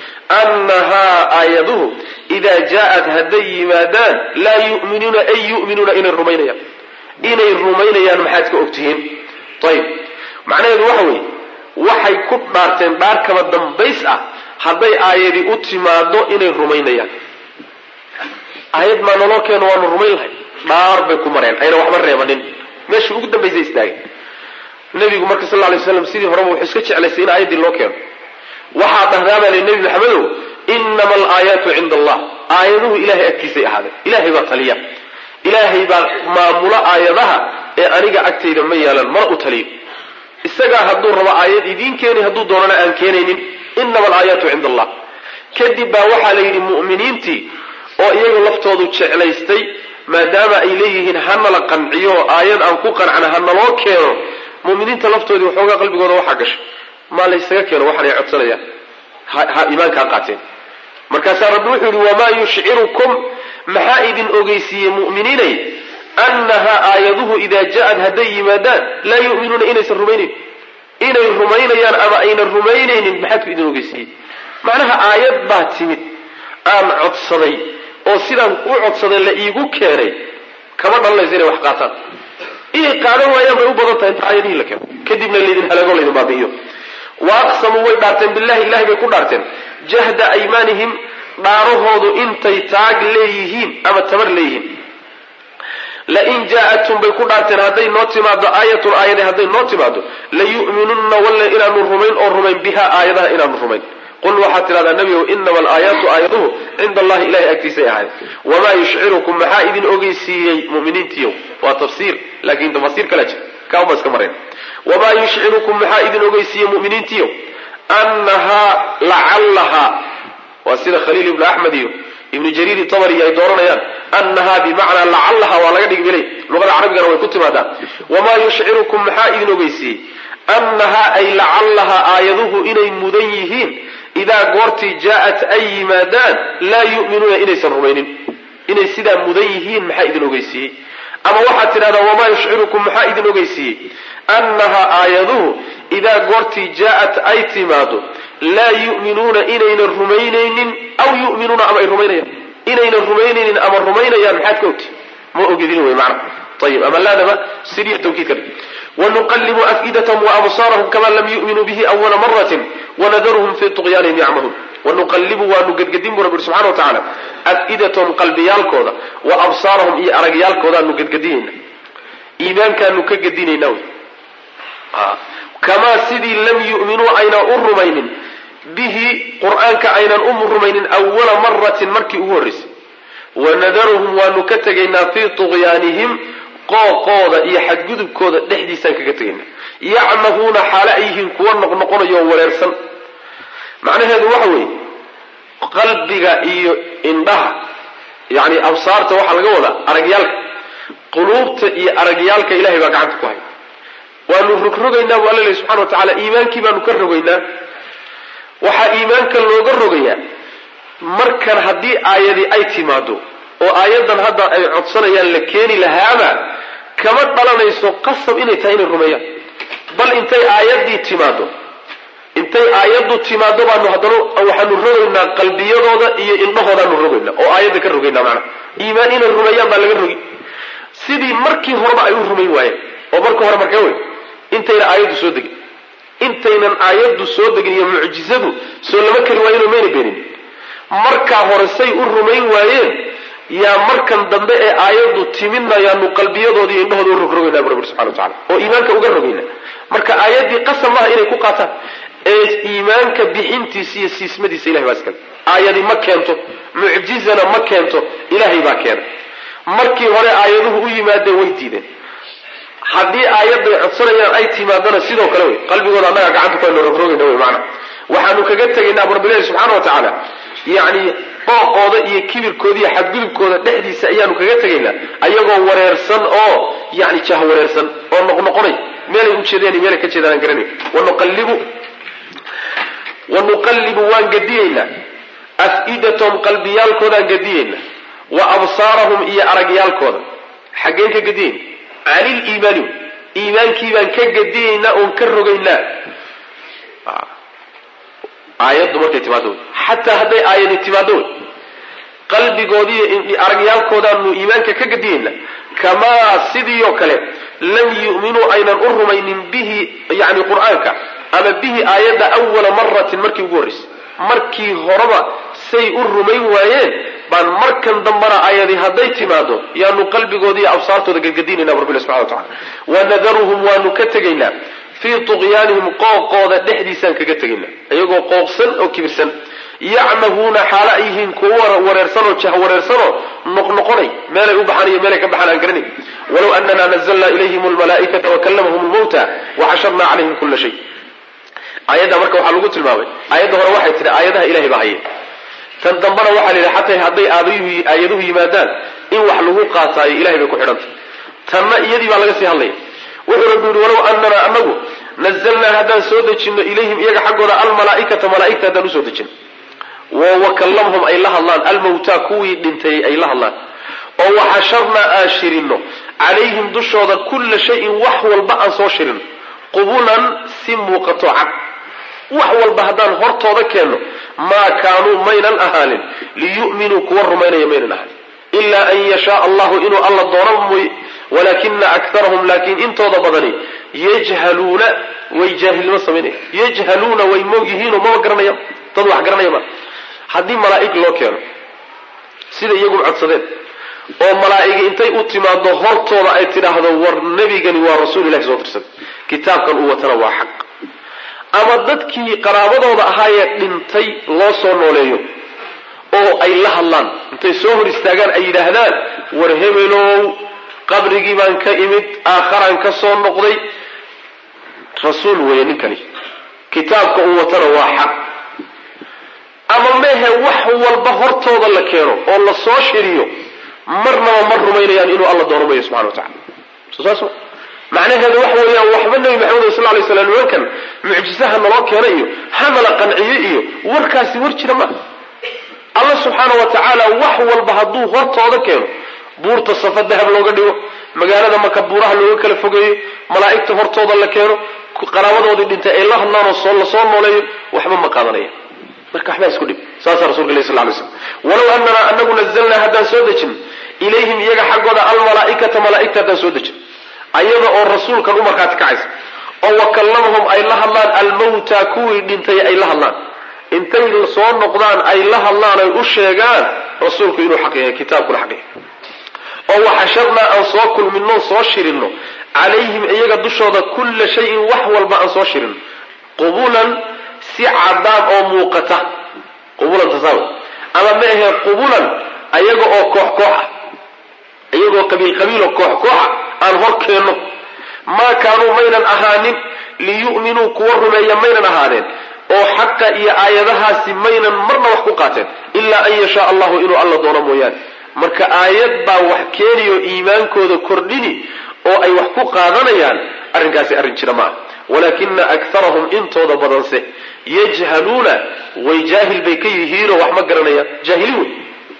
annahaa aayaduhu idaa jaa-at hadday yimaadaan laa yu'minuuna ay yu'minuuna inay rumaynayaan inay rumaynayaan maxaad ka ogtihiin ayib macnaheedu waxa weeye waxay ku dhaarteen dhaar kaba dambays ah hadday aayadi u timaado inay rumaynayaan aayad maa naloo keeno waanu rumayn lahay dhaar bay ku mareen ayna waxba reebanin meeshii ugu dambaysay istaageen nebigu marka sal lay slam sidii horeba wuxuu iska jeclaystay in aayaddii loo keeno waxaa dhahdaabaa li nebi maxamedow inama alaayaatu cinda allah aayaduhu ilahay agtiisay ahaadeen ilahay baa taliya ilaahay baa maamulo aayadaha ee aniga agtayda ma yeelan mana u taliyo isagaa hadduu rabo aayad idiin keeni hadduu doonana aan keenaynin inama alaayaatu cinda allah kadib baa waxaa la yidhi mu'miniintii oo iyaga laftoodu jeclaystay maadaama ay leeyihiin hanala qanciyo aayad aan ku qancna hanaloo keeno muminiinta laftoodii waxoogaa qalbigooda waxaa gashay maa laysaga keeno waxaan ay codsanayaan ha iimaankaa qaateen markaasaa rabbi wuxuu yihi wamaa yushcirukum maxaa idin ogeysiiyey mu'miniinay annahaa aayaduhu idaa ja-ad hadday yimaadaan laa yu'minuuna inaysan rumaynayn inay rumaynayaan ama aynan rumaynaynin maxaadku idin ogeysiiyey macnaha aayad baa timid aan codsaday oo sidaan u codsaday la iigu keenay kama dhalanayso inay wax qaataan inay qaadan waayaan bay u badan tahay inta aayadihii la keeno kadibna laydin halaago laydin baabi'iyo wa aqsamuu way dhaarteen billahi ilahay bay ku dhaarteen jahda aymaanihim dhaarahoodu intay taag leeyihiin ama tabar leeyihiin lain jaa-atum bay ku dhaarteen hadday noo timaado aayatun aayade hadday noo timaado layu'minunna walle inaanu rumayn oo rumayn biha aayadaha inaanu rumayn qul waxaad tidhahdaa nebigow inama alaayaatu aayaduhu cinda allahi ilahay agtiisay ahayd wamaa yushcirukum maxaa idin ogeysiiyey muminiintiyow waa tafsiir laakin tafasiir kala jir kauma iska mareen wamaa yushcirukum maxaa idin ogeysiiyey muminiintiyow annahaa lacallahaa waa sida khaliil ibnu axmed iyo ibnu jariir tabari ay dooranayaan annahaa bimacnaa lacallaha waa laga dhigi bilay luqada carabigana way ku timaadaa wamaa yushcirukum maxaa idin ogeysiiyey annahaa ay lacallaha aayaduhu inay mudan yihiin idaa goortii jaa-at ay yimaadaan laa yu'minuuna inaysan rumaynin inay sidaa mudan yihiin maxaa idin ogeysiiyey ama waxaad tidhahdaa wamaa yushcirukum maxaa idin ogeysiiyey annahaa aayaduhu idaa goortii jaa-at ay timaado laa yu'minuuna inaynan rumaynaynin aw yu'minuuna ama ay rumaynayaan inaynan rumaynaynin ama rumaynayaan maxaad ka ogti ma ogidin wey macna ayib ama laadaba siriya tawkiid ka dhig wanuqallibu afidatahum waabsaarahum kama lam yu'minuu bihi awala maratin wanadaruhum fii tuqyaanihim yacmahuun wanuqallibu waanu gedgedin bu rabbi subxana wa tacaala afidatahum qalbiyaalkooda wa absaarahum iyo aragyaalkoodaanu gedgedinayna iimaankaanu ka gedinayna wy kamaa sidii lam yu'minuu aynan u rumaynin bihi qur-aanka aynan u rumaynin awala maratin markii ugu horraysay wanadaruhum waanu ka tegaynaa fii tuqyaanihim qooqooda iyo xadgudubkooda dhexdiisaan kaga tegaynaa yacmahuuna xaale ay yihiin kuwa noqnoqonayo oo wareersan macnaheedu waxa weeye qalbiga iyo indhaha yacni absaarta waxaa laga wadaa aragyaalka quluubta iyo aragyaalka ilahay baa gacanta ku haya waanu rogrogaynaa bu alla lehy subxana wa tacaala iimaankii baanu ka rogaynaa waxaa iimaanka looga rogayaa markan haddii aayadii ay timaado oo aayaddan hadda ay codsanayaan la keeni lahaaba kama dhalanayso qasab inay tahay inay rumeeyaan bal intay aayaddii timaado intay aayaddu timaado baanu haddana waxaanu rogaynaa qalbiyadooda iyo indhahoodaanu rogaynaa oo aayadda ka rogaynaa macnaha iimaan inay rumeeyaan baa laga rogi sidii markii horeba ay u rumayn waayeen oo marka hore markee wey intayna aayaddu soo degin intaynan aayaddu soo degin iyo mucjizadu soo lama kari waayeenoo mayna beenin markaa hore say u rumayn waayeen yaa markan dambe ee aayaddu timidna yaanu qalbiyadooda iyo indhahooda u rogrogaynaa bu rabbi subxana wa tacala oo iimaanka uga rogayna marka aayaddii qasab maaha inay ku qaataan ee iimaanka bixintiisa iyo siismadiisa ilahay baa iskale aayadi ma keento mucjizana ma keento ilaahay baa keena markii hore aayaduhu u yimaadeen way diideen haddii aayadday codsanayaan ay timaadana sidoo kale wey qalbigooda annaga gacanta ku aynu rogrogayna wey maana waxaanu kaga tegaynaa bu rabbilahi subxaana wa tacaala yacni qooqooda iyo kibirkooda iyo xadgudubkooda dhexdiisa ayaanu kaga tegaynaa ayagoo wareersan oo yani jah wareersan oo noqnoqonay meelay ujeedeen iyo meelay ka jeedaan aan garanay wanuqallibu wanuqallibu waan gediyeynaa af-idatahum qalbiyaalkoodaan gediyeynaa wa absaarahum iyo aragyaalkooda xaggeen ka gediyeyna canil iimaani iimaankii baan ka gediyeynaa oon ka rogaynaa aayaddu markay timaado wey xataa hadday aayadi timaado wey qalbigoodiiyo aragyaalkoodaanu iimaanka ka gediyeynaa kamaa sidii oo kale lam yu'minuu aynan u rumaynin bihi yani qur-aanka ama bihi aayadda awala maratin markii ugu horraysay markii horeba say u rumayn waayeen baan markan dambana aayadi hadday timaado yaanu qalbigooda iyo absaartooda gadgadinayna bu rabbi subxana wa tacala wanadaruhum waanu ka tegaynaa fii tuqyaanihim qooqooda dhexdiisaan kaga tegaynaa iyagoo qooqsan oo kibirsan yacmahuuna xaalo ay yihiin kuwo wareersanoo jah wareersanoo noqnoqonay meelay u baxaan iyo meelay ka baxaan aan garanay walow anana nazalna ilayhim almalaaikata wakallamahum lmawta waxasharna calayhim kula shay aayadda marka waxaa lagu tilmaamay aayadda hore waxay tihi aayadaha ilahay baa haye tan dambana waxaa la yidhi xataa hadday aayaduhu yimaadaan in wax lagu qaataayo ilahay bay ku xidhantay tanna iyadii baa laga sii hadlaya wuxuu rabbi yihi walow anana anagu nazalnaa haddaan soo dejinno ilayhim iyaga xaggooda almalaaikata malaaigta haddaan usoo dejino wakallamhum ay la hadlaan almawtaa kuwii dhintay ay la hadlaan oo waxasharnaa aan shirino calayhim dushooda kulla shayin wax walba aan soo shirino qubulan si muuqato cad wax walba haddaan hortooda keenno maa kaanuu maynan ahaanin liyu'minuu kuwa rumaynaya maynan ahaanin ilaa an yashaa allahu inuu alla doono mooye walaakina akarahum laakiin intooda badani yajhaluuna way jaahilnimo samaynaya yajhaluuna way moog yihiinoo maba garanaya dad wax garanaya ma haddii malaa'ig loo keeno sida iyagu codsadeen oo malaa'igi intay u timaado hortooda ay tidhaahdo war nebigani waa rasuul ilahi soo dirsan kitaabkan uu watana waa xaq ama dadkii qaraabadooda ahaayee dhintay loo soo nooleeyo oo ay la hadlaan intay soo hor istaagaan ay yidhaahdaan war hebelow qabrigii baan ka imid aakharaan ka soo noqday rasuul weeye ninkani kitaabka uu watana waa xaq ama mehe wax walba hortooda la keeno oo la soo shiriyo marnaba ma rumaynayaan inuu alla doono mayo subxana wa tacala soo saas ma macnaheedu waxa weeyaan waxba nebi maxamed sal lay slam nimankan mucjisaha naloo keena iyo hanala qanciyo iyo warkaasi war jira maaha alla subxaana wa tacaala wax walba hadduu hortooda keeno buurta safa dahab looga dhigo magaalada maka buuraha looga kala fogeeyo malaa'igta hortooda la keeno qaraabadoodii dhintay ay la hadlaan oo la soo nooleeyo waxba ma qaadanaya marka waxbaa isku dhib saasaa rasulka ilahi sal lay slam walow ananaa anagu nazalnaa haddaan soo dejin ilayhim iyaga xaggooda almalaa'ikata malaa'igta haddaan soo dejin ayada oo rasuulkan u markhaati kacaysa oo wakallamahum ay la hadlaan almawta kuwii dhintay ay la hadlaan intay soo noqdaan ay la hadlaan ay u sheegaan rasuulku inuu xaq yahay kitaabkuna xaq yahay oo waxasharnaa aan soo kulminno soo shirinno calayhim iyaga dushooda kulla shayin wax walba aan soo shirinno qubulan si cadaan oo muuqata qubulan tasaawi ama ma ahee qubulan ayaga oo koox koox ah iyagoo qabiil qabiiloo koox kooxa aan hor keenno maa kaanuu maynan ahaanin liyu'minuu kuwa rumeeya maynan ahaadeen oo xaqa iyo aayadahaasi maynan marna wax ku qaateen ilaa an yashaa allahu inuu alla doono mooyaane marka aayad baa wax keeniyo iimaankooda kordhini oo ay wax ku qaadanayaan arrinkaasi arrin jira ma ah walaakina akarahum intooda badanse yajhaluuna way jaahil bay ka yihiinoo wax ma garanayaan jaahiliin wey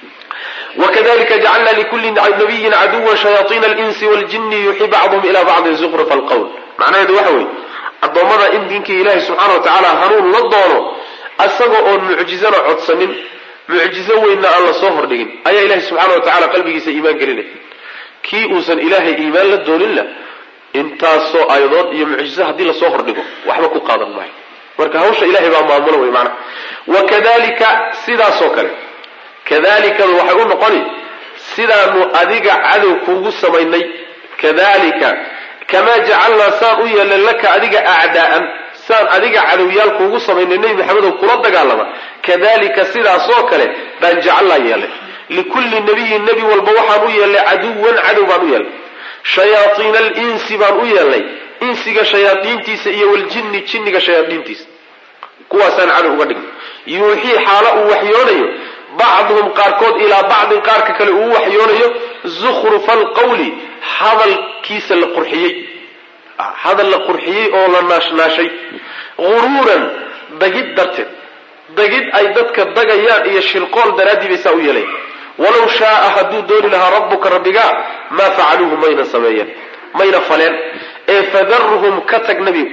wakadalika jacalna likuli nabiyin caduwan shayaaiina alinsi waljini yuxi bacduhum ila bacdin zuqrufa alqowl macnaheedu waxa weeye addoommada in diinkii ilaahi subxaana wa tacaala hanuun la doono isaga oon mucjizana codsanin mucjizo weynna aan la soo hordhigin ayaa ilahi subxaana wa tacala qalbigiisa iimaan gelinaya kii uusan ilaahay iimaan la dooninna intaasoo aayadood iyo mucjizo haddii lasoo hordhigo waxba ku qaadan maayo marka hawsha ilahay baa maamula wey maanaa wakadalika sidaasoo kale kadalikadu waxay u noqoni sidaanu adiga cadow kuugu samaynay kadalika kamaa jacalnaa saan u yeelnay laka adiga acdaa'an saan adiga cadowyaal kuugu samaynay nebi maxamedow kula dagaalama kadalika sidaasoo kale baan jacalnaa yeelnay likulli nabiyin nebi walba waxaan u yeelnay caduwan cadow baan u yeelnay shayaaiina alinsi baan u yeelnay insiga shayaadiintiisa iyo waljinni jinniga shayaadiintiisa kuwaasaan cadow uga dhignay yuuxii xaalo uu waxyoonayo bacduhum qaarkood ilaa bacdin qaarka kale uu waxyoonayo zukhrufa alqawli hadalkiisa la qurxiyey hadal la qurxiyey oo la naashnaashay guruuran dagid darteed dagid ay dadka dagayaan iyo shirqool daraaddii bay saa u yeelayan walow shaaa hadduu dooni lahaa rabbuka rabbigaa maa facaluuhu mayna sameeyeen mayna faleen ee fadarhum ka tag nebigu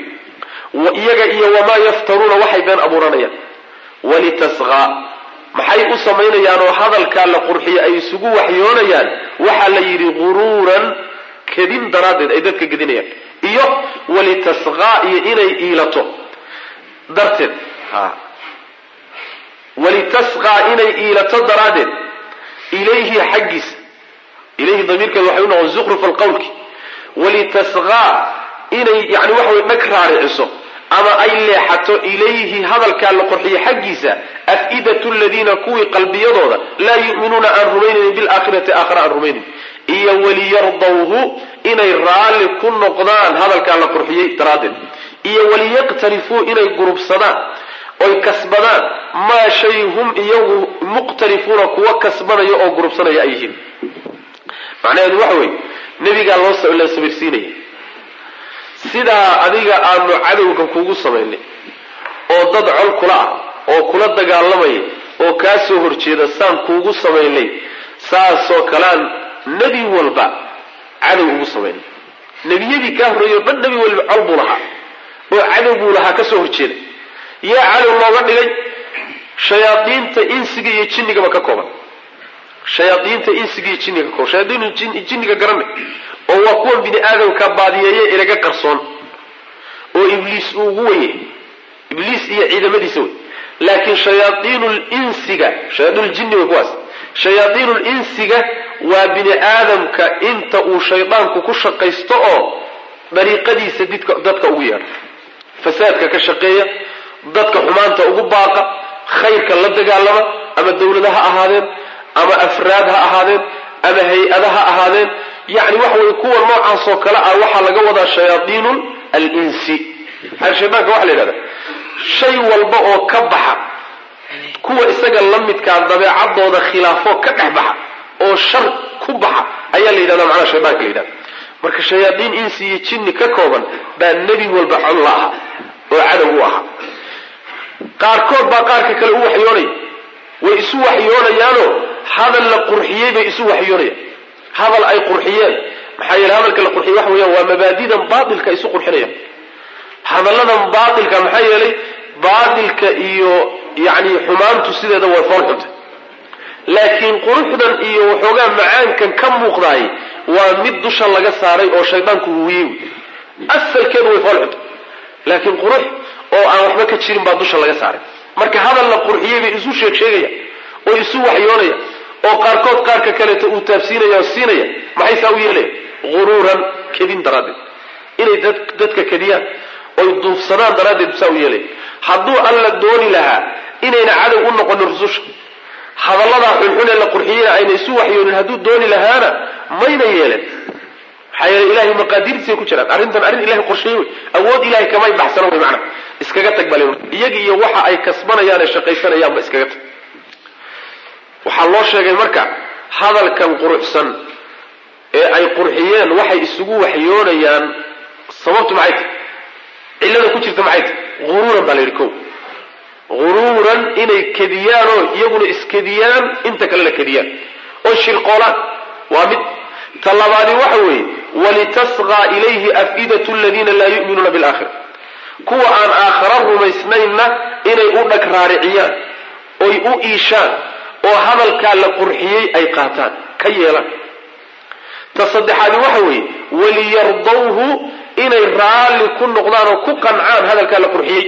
iyaga iyo wamaa yaftaruuna waxay been abuuranayaan walitasqaa maxay u samaynayaan oo hadalkaa la qurxiyo ay isugu waxyoonayaan waxaa la yidhi guruuran kedin daraaddeed ay dadka gedinayaan iyo walitasqaa iyo inay iilato darteed walitasqaa inay iilato daraaddeed ilayhi xaggiisa ilayhi damiirkeeda waxay u noqon zukruf alqawlki walitasqaa inay yani waxa way dhag raariciso ama ay leexato ilayhi hadalkaa la qorxiyo xaggiisa af-idatu ladiina kuwii qalbiyadooda laa yu'minuuna aan rumaynaynin bilaakhirati aakhira aan rumaynayn iyo waliyardawhu inay raalli ku noqdaan hadalkaa la qurxiyey daraaddeed iyo waliyaqtarifuu inay gurubsadaan oy kasbadaan maa shay hum iyagu muqtarifuuna kuwa kasbanaya oo gurubsanaya ay yihiin macnaheedu waxa weeye nebigaa loo la sabirsiinaya sidaa adiga aanu cadowga kugu samaynay oo dad col kula ah oo kula dagaalamaya oo kaa soo horjeeda saan kuugu samaynay saasoo kalean nebi walba cadow ugu samaynay nebiyadii kaa horreeyey o dhan nebi walba col buu lahaa oo cadow buu lahaa ka soo horjeeda yaa cadow looga dhigay shayaadiinta insiga iyo jinnigaba ka kooban shayaadiinta insiga iyo jinniga ka kooban shayaadiinu jinniga garanay oo waa kuwan bini aadamka baadiyeeye inaga qarsoon oo ibliis uu ugu weye ibliis iyo ciidamadiisa wey laakiin shayaaiinu linsiga shayaaiinuljinni way kuwaas shayaaiinu linsiga waa bini aadamka inta uu shaydaanku ku shaqaysto oo dariiqadiisa didka dadka ugu yeedha fasaadka ka shaqeeya dadka xumaanta ugu baaqa khayrka la dagaalama ama dawlada ha ahaadeen ama afraad ha ahaadeen ama hay-ada ha ahaadeen yani waxa weye kuwa noocaasoo kale ah waxaa laga wadaa shayaaiinu alinsi shaydaanka waxa la yidhahda shay walba oo ka baxa kuwa isaga la midkaa dabeecadooda khilaafoo ka dhex baxa oo shar ku baxa ayaa la yidhahda macnaha shaydaanka la yidhahda marka shayaadiin insi iyo jinni ka kooban baa nebi walba col la ahaa oo cadow u ahaa qaarkood baa qaarka kale u waxyoonaya way isu waxyoonayaanoo hadal la qurxiyey bay isu waxyoonayaan hadal ay qurxiyeen maxaa yeele hadalka la qurxiyey waxa weeyaan waa mabaadidan baatilka isu qurxinayaan hadalladan baatilka maxaa yeelay baatilka iyo yacni xumaantu sideeda way fool xunta laakiin quruxdan iyo waxoogaa macaankan ka muuqdaay waa mid dusha laga saaray oo shaydaanku huwiyey asalkeedu way fool xunta laakiin qurux oo aan waxba ka jirin baa dusha laga saaray marka hadal la qurxiyey bay isu sheeg sheegaya oo isu waxyoonaya oo qaarkood qaarka kaleeto uu taabsiinaya oo siinaya maxay saa u yeelaya huruuran kedin daraaddeed inay dadka kediyaan oy duufsadaan daraaddeed saa u yeelaya hadduu alla dooni lahaa inayna cadow u noqonin rususha hadalladaa xunxunee la qurxiyeyna ayna isu waxyoonin hadduu dooni lahaana mayna yeelen maxaa yeele ilahay maqaadiirtiisay ku jiraan arrintan arrin ilahay qorsheeye wey awood ilahay kamay baxsano wey macana iskaga tag bale iyaga iyo waxa ay kasbanayaan ee shaqaysanayaanba iskaga tag waxaa loo sheegay marka hadalkan quruxsan ee ay qurxiyeen waxay isugu waxyoonayaan sababtu maxay tahy cillada ku jirta maxay tahy huruuran baa la yidhi ko huruuran inay kediyaanoo iyaguna iskediyaan inta kalena kediyaan oo shirqoolaan waa mid ta labaadi waxa weeye walitasqaa ilayhi afidatu aladiina laa yu'minuuna bilaakhira kuwa aan aakhara rumaysnaynna inay u dhag raariciyaan oy u iishaan oo hadalkaa la qurxiyey ay qaataan ka yeelaan ta saddexaadi waxa weeye waliyardawhu inay raalli ku noqdaan oo ku qancaan hadalkaa la qurxiyey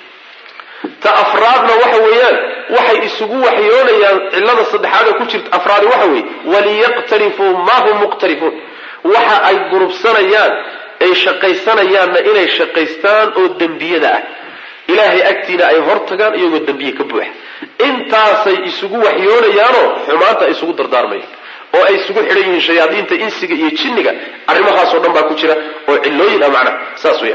ta afraadna waxa weeyaan waxay isugu waxyoonayaan cillada saddexaad ee ku jirta afraadi waxa weeye waliyaqtarifuu maa hum muqtarifuun waxa ay gurubsanayaan ay shaqaysanayaanna inay shaqaystaan oo dembiyada ah ilaahay agtiina ay hor tagaan iyagoo dembiye ka buuxa intaasay isugu waxyoonayaanoo xumaanta ay isugu dardaarmayaan oo ay isugu xidhan yihiin shayaadiinta insiga iyo jinniga arrimahaasoo dhan baa ku jira oo cillooyin ah macnaha saas weya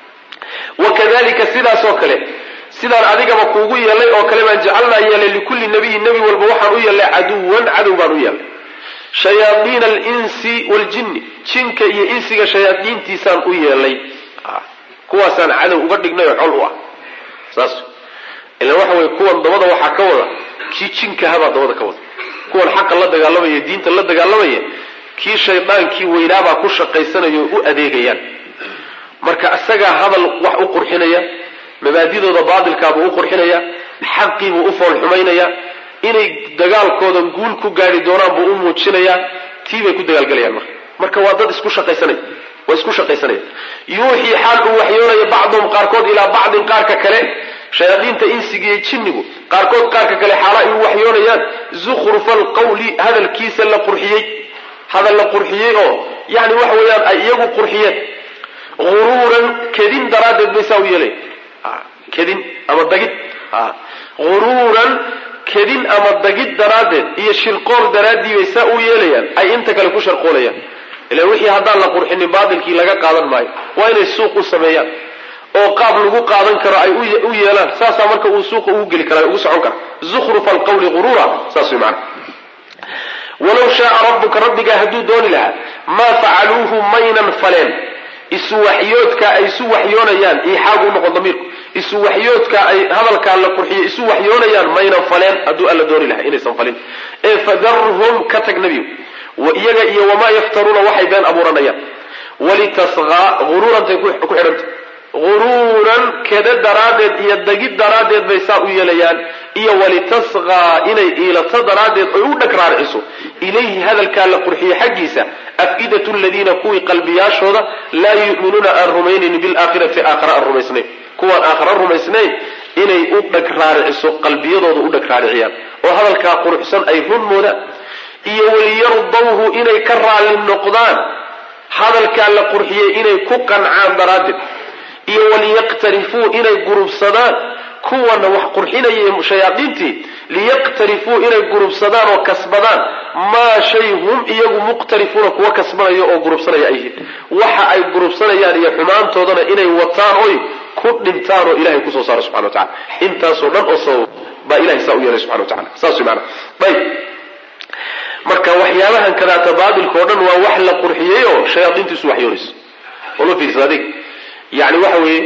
wakadalika sidaasoo kale sidaan adigaba kuugu yeelay oo kale baan jacalnaa yeelay likulli nabiyin nebi walba waxaan u yeelnay caduwan cadow baan u yeelnay shayaadiina alinsi waljinni jinka iyo insiga shayaadiintiisaan u yeelay kuwaasaan cadow uga dhignay oo col u ah saas ilan waxa weye kuwan dabada waxaa ka wada kii jinkahabaa dabada ka wada kuwan xaqa la dagaalamaya diinta la dagaalamaya kii shaydaankii weynaabaa ku shaqaysanaya oo u adeegayaan marka isagaa hadal wax u qurxinaya mabaadidooda baatilkaabuu u qurxinaya xaqiibuu u fool xumaynaya inay dagaalkoodan guul ku gaari doonaan buu u muujinayaa tii bay ku dagaalgelayaan marka marka waa dad isku shaqaysanaya waa isku shaqaysanaya yuuxii xaal uu waxyoonaya bacduhum qaarkood ilaa bacdin qaarka kale shayaadiinta insiga iyo jinnigu qaarkood qaarka kale xaala ay u waxyoonayaan zukhrufa alqawli hadalkiisa la qurxiyey hadal la qurxiyey oo yani waxa weeyaan ay iyagu qurxiyeen huruuran kedin daraaddeed bay saa u yeelay kedin ama dagid huruuran kedin ama dagid daraaddeed iyo shirqool daraaddii bay saa u yeelayaan ay inta kale ku sharqoolayaan ila wixii haddaan la qurxinin baatilkii laga qaadan maayo waa inay suuq u sameeyaan oo qaab lagu qaadan karo ay u yeelaan saasaa marka uu suuqa ugu geli kara ugu socon kara zukhrufa alqawli huruura saas way macana walow shaaa rabbuka rabbigaa hadduu dooni lahaa maa facaluuhu maynan faleen isu waxyoodka ay isu waxyoonayaan iixaagu unoqon damiirku isu waxyoodka ay hadalkaa la qurxiyo isu waxyoonayaan maynan faleen hadduu alla dooni lahaa inaysan falin ee fadarhum ka tag nebiyo iyaga iyo wamaa yaftaruuna waxay been abuuranayaan walitasqaa huruurantay ku xidhanta huruuran keda daraaddeed iyo dagid daraaddeed bay saa u yeelayaan iyo walitasqaa inay iilato daraaddeed oy u dhag raariciso ilayhi hadalkaa la qurxiye xaggiisa afidatu ladiina kuwii qalbiyaashooda laa yu'minuuna aan rumaynayn bilaakhirati aakhara aan rumaysnayn kuwaan aakhara rumaysnayn inay u dhag raariciso qalbiyadooda u dhag raariciyaan oo hadalkaa quruxsan ay run moodaan iyo waliyardaw liyardawhu inay ka raalli noqdaan hadalkaa la qurxiyey inay ku qancaan daraaddeed iyo waliyaqtarifuu inay gurubsadaan kuwana wax qurxinaya shayaadiintii liyaqtarifuu inay gurubsadaan oo kasbadaan maa shay hum iyagu muqtarifuuna kuwa kasbanaya oo gurubsanaya ay yihiin waxa ay gurubsanayaan iyo xumaantoodana inay wataan oy ku dhintaan oo ilahay kusoo saaro subxana wa tacala intaasoo dhan oo sabab baa ilahay saa u yeelay subxana wa tacala saas way maana ayb marka waxyaabahan kadaata baatilka o dhan waa wax la qurxiyey oo shayaadiintiisu waxyoonayso olo fiirsa adig yani waxa weeye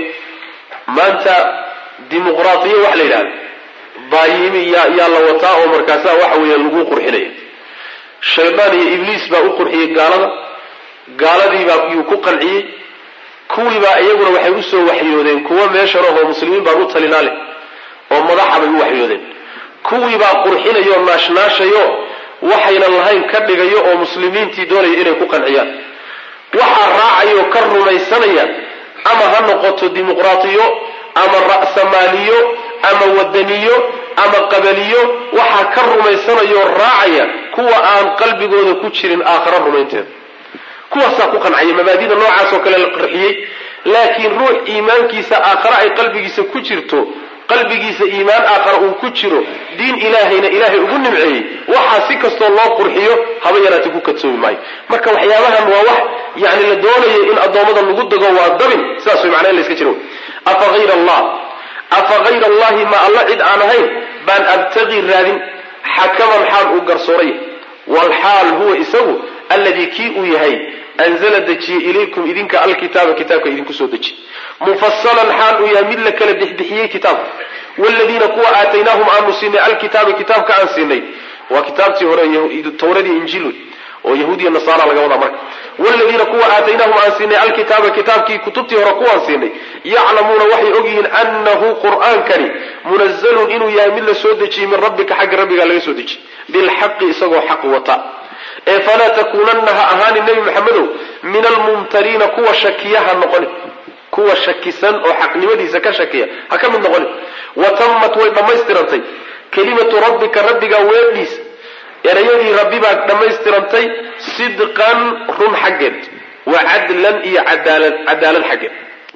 maanta dimuqraatiya wax la yidhahda baayimi yaa yaa la wataa oo markaasaa waxa weeye lagu qurxinaya shaydaan iyo ibliis baa u qurxiyey gaalada gaaladiibaa yuu ku qanciyey kuwiibaa iyaguna waxay usoo waxyoodeen kuwa meeshan ahoo muslimiin baan u talinaa leh oo madaxa bay u waxyoodeen kuwiibaa qurxinayo naashnaashayo waxaynan lahayn ka dhigayo oo muslimiintii doonaya inay ku qanciyaan waxaa raacayo ka rumaysanaya ama ha noqoto dimuqraatiyo ama ra'samaaliyo ama wadaniyo ama qabaliyo waxaa ka rumaysanayoo raacaya kuwa aan qalbigooda ku jirin aakhara rumaynteeda kuwaasaa ku qancaya mabaadida noocaas oo kale la qarxiyey laakiin ruux iimaankiisa aakhare ay qalbigiisa ku jirto qalbigiisa iimaan aakhara uu ku jiro diin ilaahayna ilaahay ugu nimceeyey waxaa si kastoo loo qurxiyo haba yaraati ku kadsoomi maayo marka waxyaabahan waa wax yani la doonayo in addoommada lagu dago waa dabin sidaas way macnaa in la iska jiro afa hayra allah afa hayra allahi ma alla cid aan ahayn baan abtaqii raadin xakaman xaal uu garsooray walxaal huwa isagu alladii kii uu yahay anzala dejiyey ilaykum idinka alkitaaba kitaabka idinku soo dejiy mufasalan xaal uu yahay mid la kala bixbixiyey kitaabka wladiina kuwa aataynaahum aanu siinay alkitaaba kitaabka aan siinay waa kitaabtii hore tawradii injiil oo yahuudiya nasaara laga wadaa marka wladiina kuwa aataynaahum aan siinay alkitaaba kitaabkii kutubtii hore kuwaan siinay yaclamuuna waxay ogyihiin anahu qur'aankani munazalun inuu yahay mid la soo dejiyey min rabbika xagga rabbigaa laga soo dejiyey bilxaqi isagoo xaq wata ee falaa takuunanna ha ahaanin nebi maxamedow min almumtariina kuwa shakiyaha noqonin kuwa shakisan oo xaqnimadiisa ka shakiya ha ka mid noqonin wa tammat way dhammaystirantay kelimatu rabbika rabbigaa weedhiisa erayadii rabbi baa dhammaystirantay sidqan run xaggeed wa cadlan iyo cadaalad cadaalad xaggeed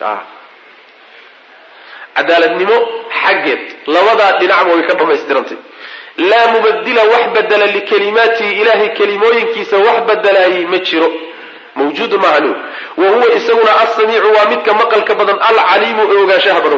cadaaladnimo xaggeed labadaa dhinacba way ka dhammaystirantay laa mubadila wax badela likalimaatihi ilahay kelimooyinkiisa wax badelaayey ma jiro mawjuudun maaha nu wa huwa isaguna alsamiicu waa midka maqalka badan alcaliimu ee ogaanshaha badan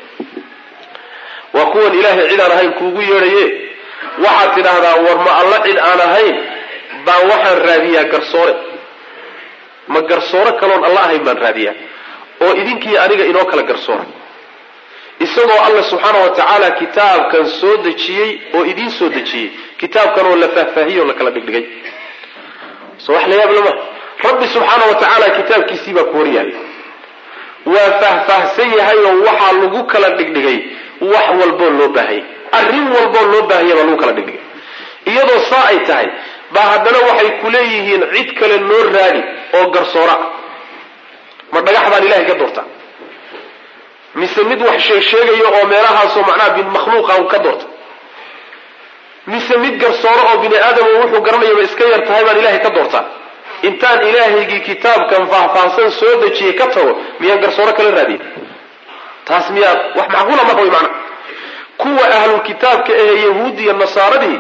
waa kuwan ilaahay cid aan ahayn kuugu yeedhaye waxaad tidhaahdaa war ma alla cid aan ahayn baan waxaan raadiyaa garsoore ma garsoore kaloon alla ahayn baan raadiyaa oo idinkii aniga inoo kala garsoora isagoo alla subxaana wa tacaala kitaabkan soo dejiyey oo idiin soo dejiyey kitaabkan oo la faahfaahiyey oo la kala dhigdhigay so wax la yaab lama rabbi subxaana wa tacaala kitaabkiisii baa ku hor yahay waa faahfaahsan yahay oo waxaa lagu kala dhigdhigay wax walboo loo baahayay arrin walboo loo baahaya baa lagu kala dhigdhigay iyadoo saa ay tahay baa haddana waxay ku leeyihiin cid kale noo raadi oo garsoora ah ma dhagax baan ilahay ka doorta mise mid wax sheeg sheegaya oo meelahaasoo macnaha bin makhluuqa ka doorta mise mid garsooro oo bini aadamo wuxuu garanayaba iska yar tahay baan ilahay ka doortaa intaan ilaahaygii kitaabkan faahfaahsan soo dejiyey ka tago miyaan garsooro kala raadiya taas miyaa wax macquula marka way macna kuwa ahlul kitaabka ahee yahuudiya nasaaradii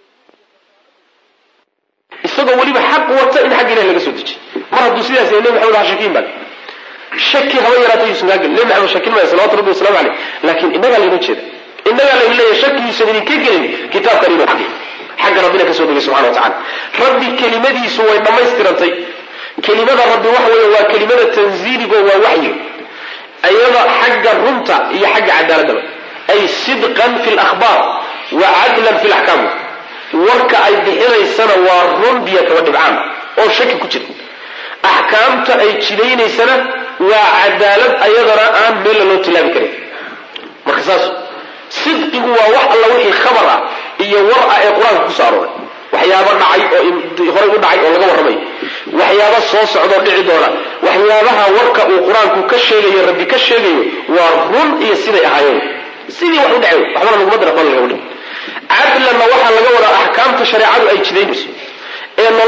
isagoo weliba xaq wata in xagga ilahi laga soo dejiy mar hadduu sidaas yahay nebi maxamed ha shakiin baa shaki haba yaraata yuusan kaa gelin nebi maxamed shakin maya salawatu rabbi waslamu caleyh laakiin innagaa layna jeeda innagaa layna leeyahay shaki yuusan idinka gelin kitaabkan inuu xaqi xagga rabbina kasoo dhigay subxana wa tacala rabbi kelimadiisu way dhammaystirantay kelimada rabbi waxa weeye waa kelimada tanziiligo waa waxyi iyada xagga runta iyo xagga cadaaladaba ay sidqan fi lakhbaar wa cadlan fi laxkaam warka ay bixinaysana waa run biyo kaba dhibcaan oo shaki ku jira axkaamta ay jidaynaysana waa cadaalad ayadana aan meella loo tilaabi karin marka saas sidqigu waa wax alla wixii khabar ah iyo war ah ee qur-aanka kusoo arooray waxyaaba dhacay oo horay u dhacay oo laga warramayo waxyaaba soo socdoo dhici doona waxyaabaha warka uu qur-aanku ka sheegayo rabbi ka sheegayo waa run iyo siday ahaayeen sidii wax u dhacay waxbana laguma dira bal laga wadhi cadlanna waxaa laga wadaa axkaamta shareecadu ay jidaynayso ee nolosha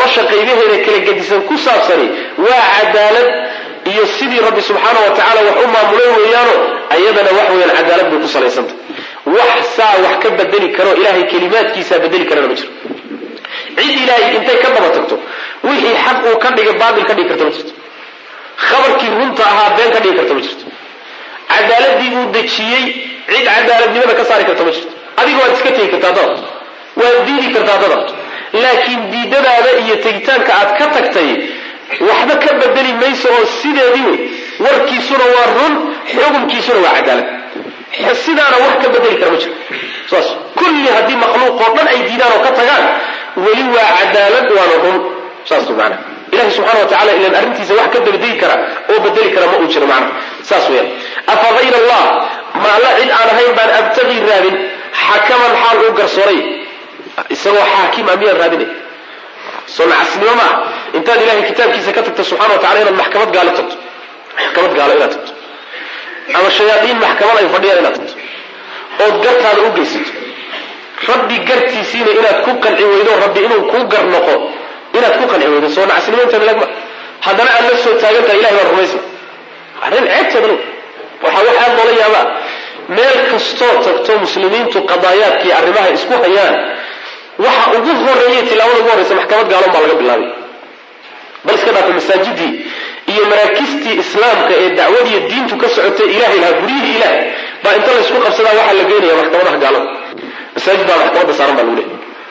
nolosha qaybaheeda kala gedisan ku saabsani waa cadaalad iyo sidii rabbi subxaana wa tacala wax u maamulay weeyaano ayadana wax weeyaan cadaalad bay ku salaysanta wax saa wax ka bedeli karo ilaahay kelimaadkiisaa bedeli karana ma jiro cid ilaahay intay ka daba tagto wixii xaq uu ka dhigay baatil ka dhigi karta ma jirto khabarkii runta ahaa been ka dhigi karta ma jirto cadaaladii uu dejiyey cid cadaaladnimada ka saari karta ma jirto adiga waad iska tegi kartaa dad waad diidi kartaa dadad laakiin diidadaada iyo tegitaanka aad ka tagtay waxba ka bedeli mayso oo sideedii wey warkiisuna waa run xukunkiisuna waa cadaalad sidaana wax ka bedeli kara ma jiro saas kulli haddii makhluuq oo dhan ay diidaan oo ka tagaan weli waa cadaalad waana run saas maana ilahi subxana wa tacala ilan arrintiisa wax ka bedeli kara oo bedeli kara ma uu jiro macna saas weyaan afa hayra allah ma alla cid aan ahayn baan abtagii raadin xakaman xaal uu garsooray isagoo xaakim a miyaan raadinay soo nacasnimo maa intaad ilahay kitaabkiisa ka tagto subxana wa tacala inaad maxkamad gaalo tagto maxkamad gaalo inaad tagto ama shayaaiin maxkamad ay fadhiyaan inaad tagto ood gartaada u geysato rabbi gartiisiina inaad ku qanci weydo rabbi inuu kuu gar noqo inaad ku qanci weydo soo nacasnimo inta lagma haddana aad la soo taagantaha ilahay baan rumaysa arrin ceebteeda low waxaa wax aad loola yaabaa meel kastoo tagto muslimiintu qadaayaadkii arrimaha isku hayaan waxa ugu horeeya tilaabada ugu horreysa maxkamad gaalon baa laga bilaabay bal iska dhaafa masaajidii iyo maraakistii islaamka ee dacwadiiyo diintu ka socotay ilahay lahaa guryihii ilaah baa inta laysku qabsadaa waxaa la geynaya maxkamadaha gaalada masaajid baa maxkamadda saaran baa lagu leehay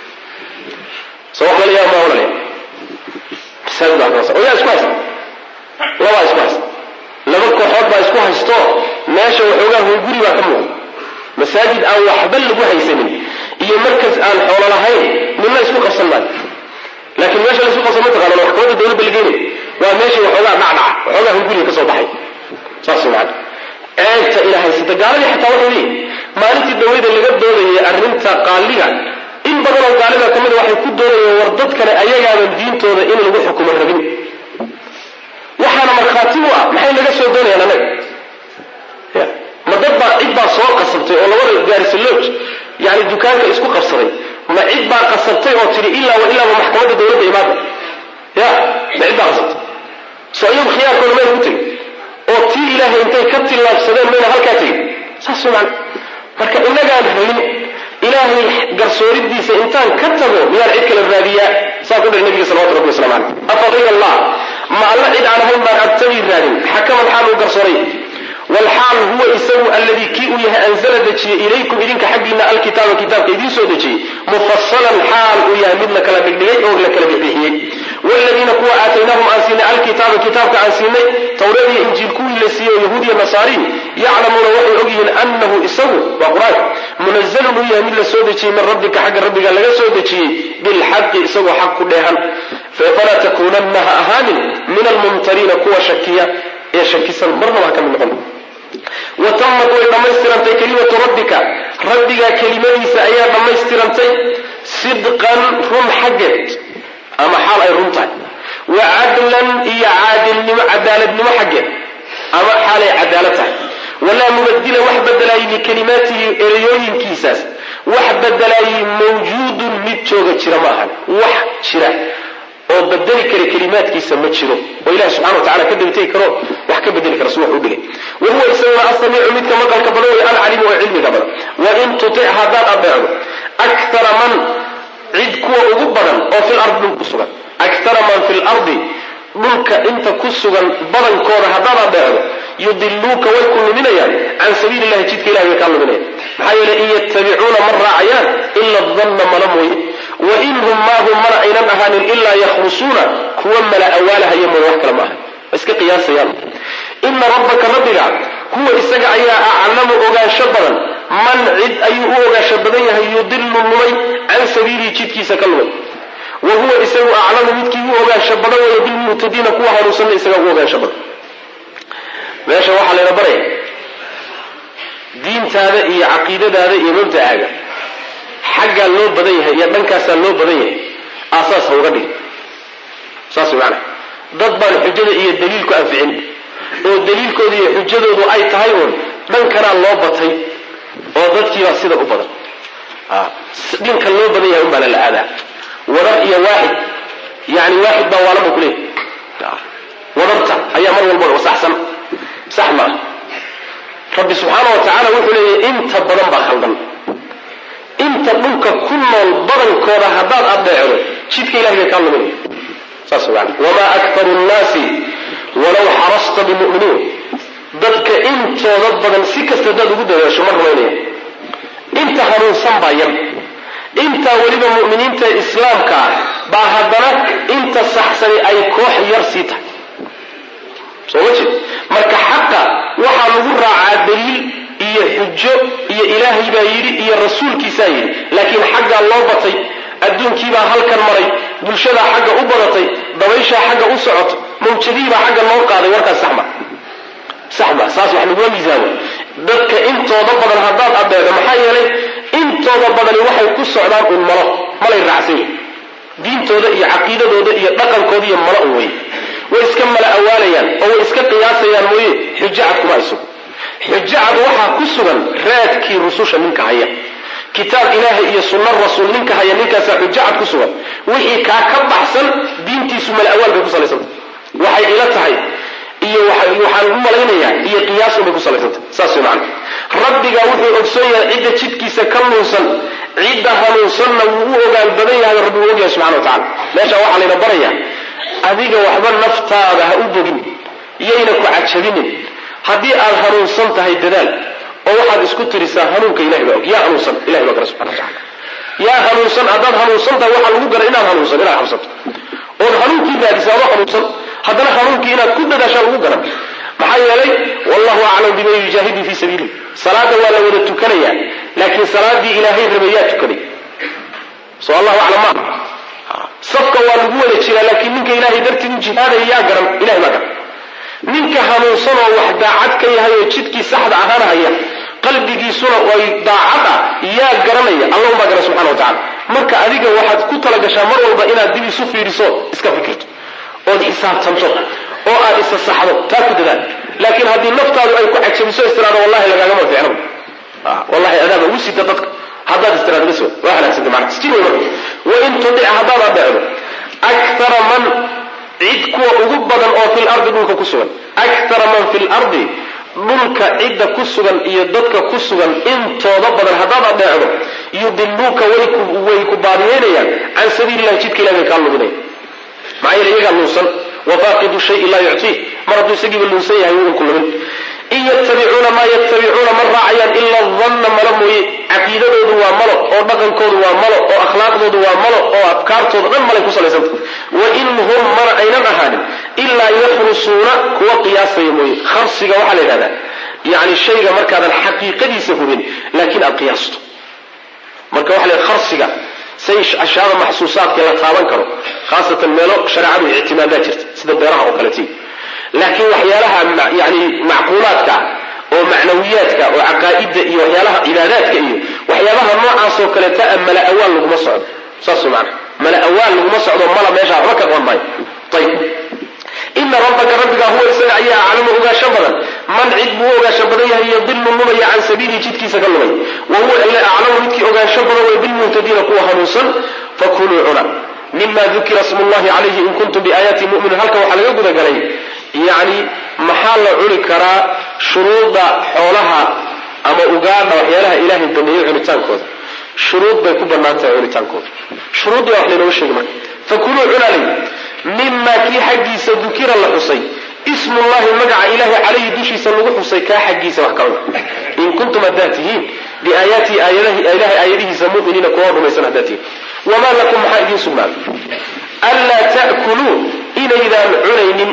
soo wax lala yaaba maa walalayaa masaajid baa maxkamada oo yaa isku haysta labaa isku haysta laba kooxood baa isku haysto meesha waxoogaa hunguri baa ka muuqda masaajid aan waxba lagu haysanin iyo markas aan xoolo lahayn midna isku qabsan maayo laakiin meesha laisku qabsan mataqaana maxkamadda dawladda la geynayo waa meeshii waxoogaa dhacdhaca waxoogaa hunguriga ka soo baxay saas macana ceebta ila haysata gaaladii xataa waxay leeyihin maalintii dhaweyda laga doodayay arrinta qaaliga in badan oo gaalida ka mida waxay ku doodayeen war dadkane ayagaaban diintooda in lagu xukumo rabin waxaana markhaati u ah maxay laga soo doonayaan annaga ya ma dad baa cid baa soo qasabtay oo labada gaarisaloj yani dukaanka isku qabsaday ma cid baa qasabtay oo tidhi ilaa wa ilaaba maxkamadda dawladda imaada ya ma cid baa qasabtay soo iyagu khiyaarkooda mayna ku tegin oo tii ilaahay intay ka tillaabsadeen mayna halkaa tegin saas man marka inagaan rabin ilaahay garsooridiisa intaan ka tago miyaan cid kale raadiyaa saa ku dhir nabiga salawatu rabbi waslamu caleyh afa hayr allah ma alla cid aan ahayn baan abtagii raadin xakaman xaal uu garsooray wlxaal huwa isagu alladii kii uu yahay anzala dejiyey ilaykum idinka xaggiina alkitaaba kitaabka idiin soo dejiyey mufasalan xaal uu yahay mid la kala dhigdhigay oo la kala bixbixiyey wladiina kuwa aataynaahum aan siinay alkitaaba kitaabka aan siinay tawreed iyo injiil kuwii la siiyey oo yahuud iyo nasaariin yaclamuuna waxay ogyihiin anahu isagu waa qur-aanka munazalun uu yahay mid la soo dejiyey min rabbika xagga rabbiga laga soo dejiyey bilxaqi isagoo xaq ku dheehan falaa takuunanna ha ahaanin min almumtariina kuwa shakiya ee shakisan marnaba ha ka mid noqon watammat way dhammaystirantay kelimatu rabbika rabbigaa kelimadiisa ayaa dhammaystirantay sidqan run xaggeed ama xaal ay run tahay wa cadlan iyo caadilnimo cadaaladnimo xaggeed ama xaalay cadaalad tahay walaa mubadila wax bedelaayay likalimaatihi ereyooyinkiisaas wax bedelaayay mawjuudun mid jooga jira ma ahan wax jira oo bedeli kara kelimaadkiisa ma jiro oo ilahi subxana wa tacala ka dabtegi karo wax ka bedeli kara si wax u dhigay wa huwa isaguna asamiicu midka maqalka badan way alcalimu oo cilmiga badan wain tutic haddaad adeecdo akara man cid kuwa ugu badan oo fil ardi dhul ku sugan akara man fi lardi dhulka inta ku sugan badankooda haddaad adeecdo yudiluuka way ku luminayaan can sabiili llahi jidka ilahi way kaa luminayaan maxaa yeele in yattabicuuna ma raacayaan ila danna mala mooye wain hum maa hum mana aynan ahaanin ilaa yakhrusuuna kuwa mala awaalahaya mooye wax kale ma aha iska qiyaasayaan ina rabbaka rabbiga huwa isaga ayaa aclamu ogaansho badan man cid ayuu u ogaansho badan yahay yudilu lumay can sabiilihi jidkiisa ka lumay wa huwa isagu aclamu midkii u ogaansho badan weeye bilmuhtadiina kuwa hanuunsanna isaga u ogaansho badan meesha waxaa layna baraya diintaada iyo caqiidadaada iyo mabda'aaga xaggaa loo badan yahay iyo dhankaasaa loo badan yahay aasaas ha uga dhig saas way macanaa dad baan xujada iyo daliilku anficin oo daliilkooda iyo xujadoodu ay tahay uun dhankanaa loo batay oo dadkiibaa sida u badan dhinka loo badan yahay unbaana la aadaa warar iyo waaxid yani waaxid baa waalan ba kuleeyahy wadarta ayaa mar walba saxsan sax maa rabbi subxaana wa tacaala wuxuu leeyahy inta badan baa khaldan inta dhulka ku nool badankooda haddaad adeecdo jidka ilahay bay kaa luminaya saas man wamaa aktaru nnaasi walaw xarasta bimuminiin dadka intooda badan si kasta haddaad ugu dadaasho ma rumaynaya inta hanuunsan baa yar intaa weliba mu'miniinta islaamka ah baa haddana inta saxsani ay koox yar sii tahay soo ma jeed marka xaqa waxaa lagu raacaa daliil iyo xujo iyo ilaahay baa yidhi iyo rasuulkiisaa yidhi laakiin xaggaa loo batay adduunkiibaa halkan maray bulshadaa xagga u badatay dabayshaa xagga u socoto mawjadihiibaa xagga loo qaaday warkaas saxma saxma saas wax laguma miisaamo dadka intooda badan haddaad adeedo maxaa yeelay intooda badani waxay ku socdaan un malo malay raacsan yihin diintooda iyo caqiidadooda iyo dhaqankooda iyo malo un wey way iska mala awaalayaan oo way iska qiyaasayaan mooye xujo cad kuma ay sugan xujo cad waxaa ku sugan raadkii rususha ninka haya kitaab ilaahay iyo sunna rasuul ninka haya ninkaasaa xujo cad ku sugan wixii kaa ka baxsan diintiisu mala awaal bay ku salaysantah waxay ila tahay iyo waxaan u malaynayaa iyo qiyaasun bay ku salaysantah saas way macana rabbigaa wuxuu ogsoon yahay cidda jidkiisa ka nuunsan cidda hanuunsanna wuu u ogaan badan yahay rabbi uu ogyahay subxana wa tacala meeshaa waxaa layna barayaa adiga waxba naftaada ha u bogin yayna ku cajabinin haddii aad hanuunsan tahay dadaal oo waxaad isku tirisaa hanuunka ilahay baa og yaa hanuunsan ilahay baa gara subxana wa tacala yaa hanuunsan haddaad hanuunsan tahay waxaa lagu gara inaad hanuunsan inaad xabsato ood hanuunkii raadisa adoo hanuunsan haddana hanuunkii inaad ku dadaashaa lagu garan maxaa yeelay wallahu aclam biman yujaahidu fii sabiilih salaada waa la wada tukanayaa laakiin salaadii ilaahay rabay yaa tukaday so allahu aclam ma safka waa lagu wada jiraa laakiin ninka ilaahay dartii u jihaadaya yaa garan ilahay baa garan ninka hanuunsan oo wax daacad ka yahay oo jidkii saxda ahaana haya qalbigiisuna ay daacad ah yaa garanaya allahum baa garan subxana wa tacala marka adiga waxaad ku talagashaa mar walba inaad dib isu fiiriso iska fikirto ood xisaabtanto oo aad isa saxdo taa ku dadaal laakiin haddii naftaadu ay ku cajabiso istiraado wallahi lagaagama fiicno wallahi adaaba ugu sita dadka haddaad istiraado bas waa halaagsanta macna sijin wey marka wain tudic haddaad adeecdo akthara man cid kuwa ugu badan oo fil ardi dhulka ku sugan akthara man fil ardi dhulka cidda ku sugan iyo dadka ku sugan intooda badan haddaad adeecdo yudiluuka way ku baadiyeynayaan can sabiilillahi jidka ilahi bay kaa luminaya maxaa yeele iyagaa luunsan wafaaqidu shayi laa yuctiih mar hadduu isagiiba luunsan yahay wuu ku lumin in yattabicuuna maa yattabicuuna ma raacayaan ila danna malo mooye caqiidadoodu waa malo oo dhaqankoodu waa malo oo akhlaaqdoodu waa malo oo afkaartooda dhan malay ku salaysanta wa in hum mana aynan ahaanin ilaa yakhrusuuna kuwa qiyaasaya mooye kharsiga waxaa la yidhahdaa yani shayga markaadan xaqiiqadiisa hubin laakiin aad qiyaasto marka waxa la kharsiga say ashyaada maxsuusaadka la taaban karo khaasatan meelo shareecadu ictimaadaa jirta sida beeraha oo kaleti laakiin waxyaalaha yani macquulaadka oo macnawiyaadka oo caqaa'ida iyo waxyaalaha cibaadaadka iyo waxyaabaha noocaasoo kaleeta a mala awaal laguma socdo saas maana mala awaal laguma socdo mala meesha waxba ka qaban maayo ayib ina rabbaka rabbigaa huwa isaga ayaa aclamu ogaasho badan man cid buu u ogaasho badan yahay yadilu lumaya can sabiilihi jidkiisa ka lumay wa huwa ila aclamu midkii ogaansho badan way bilmuhtadiina kuwa hanuunsan fakuluu cuna mima dukira smu llahi calayhi in kuntum biaayaati mu'minin halkan waxaa laga gudagalay yacni maxaa la cuni karaa shuruudda xoolaha ama ugaadha waxyaalaha ilaahay baneeyey cunitaankooda shuruud bay ku bannaan tahay cunitaankooda shuruuddii baa wax laynooga sheegi marka fakuluu cunalay mima kii xaggiisa dukira la xusay ismullahi magaca ilahay calayhi dushiisa lagu xusay kaa xaggiisa wax ka cuna in kuntum haddaad tihiin biaayaatihi ilahay aayadihiisa muminiina kuwa rumaysan haddaad tihiin wamaa lakum maxaa idiin sugnaaday anlaa ta'kuluu inaydaan cunaynin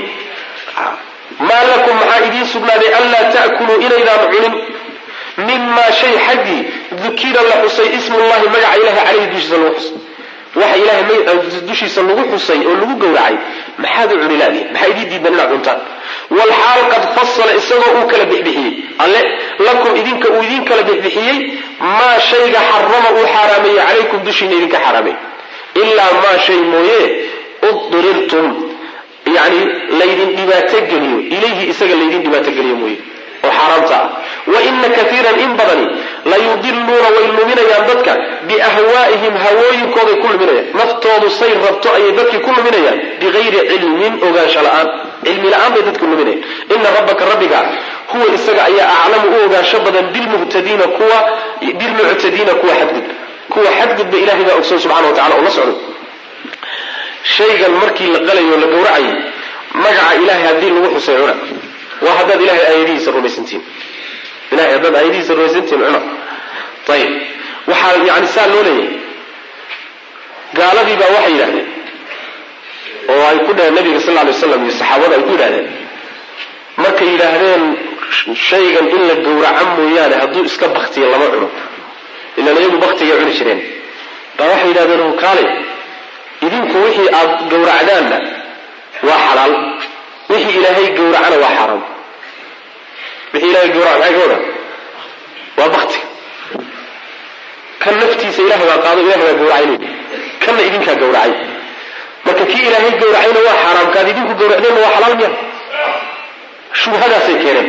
maa lakum maxaa idiin sugnaaday anlaa ta'kuluu inaydaan cunin mimaa shay xaggii dukira la xusay ismullahi magaca ilahay calayhi dushiisa lagu xusay waxa ilahay dushiisa lagu xusay oo lagu gowracay maxaad u cuni laadihin maxaa idiin diidan inaad cuntaan walxaal qad fasala isagoo uu kala bixbixiyey alle lakum idinka uu idin kala bixbixiyey maa shayga xarama uu xaaraameeyey calaykum dushiina idinka xaaraamey ilaa maa shay mooye uddirirtum yani laydin dhibaatogeliyo ilayhi isaga laydin dhibaatogeliyo mooye oo xaaraamta ah wa ina kaiiran in badani layudiluuna way luminayaan dadka biahwaa'ihim hawooyinkooday ku luminayaan naftoodu say rabto ayay dadkii ku luminayaan bigayri cilmin ogaansho la-aan cilmi la-aan bay dadku luminayaan ina rabbaka rabbiga huwa isaga ayaa aclamu u ogaansho badan bilmuhtadiina kuwa bilmuctadiina kuwa xadgudba kuwa xadgudba ilahay baa ogsoon subxana wa tacala oo la socdo shaygan markii la qalayo la gowracayay magaca ilahay haddii lagu xusay cuna waa haddaad ilahay aayadihiisa rumaysantihin ilahay haddaad aayadihiisa rumaysantihin cuna ayib waxaa yani saa loo leeyahay gaaladii baa waxay yidhahdeen oo ay ku dhaheen nabiga sal lla alay waslam iyo saxaabada ay ku yidhahdeen markay yidhaahdeen shaygan in la gowraca mooyaane hadduu iska baktiya lama cuno ilaan iyagu baktigay cuni jireen baa waxay yidhahdeen hukaale idinku wixii aad gowracdaanna waa xalaal wixii ilaahay gowracana waa xaaraam wixii ilahay gowraca maxay ka wada waa bakti kan naftiisa ilahay baa qaado ilahay baa gowracay kanna idinkaa gowracay marka kii ilaahay gowracayna waa xaaraam kaad idinku gowracdeenna waa xalaal miya shubhadaasay keeneen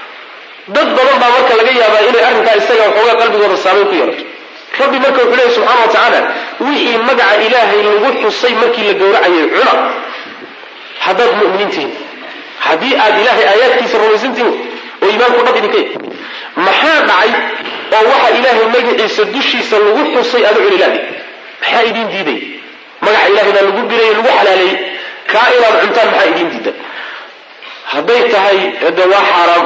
dad badan baa marka laga yaabaa inay arrinkaa isaga waxoogaa qalbigooda saameyn ku yeelato rabbi marka wuxuu leeyahy subxana wa tacaala wixii magaca ilaahay lagu xusay markii la gowracayay cuna haddaad mu'miniin tihiin haddii aad ilaahay aayaadkiisa rumaysan tihiin oo iimaanku dhab idinka yahy maxaa dhacay oo waxa ilaahay magaciisa dushiisa lagu xusay aada cuni laadi maxaa idiin diiday magaca ilahay baa lagu birayey lagu xalaaleeyey kaa inaad cuntaan maxaa idiin diida hadday tahay hade waa xaaraam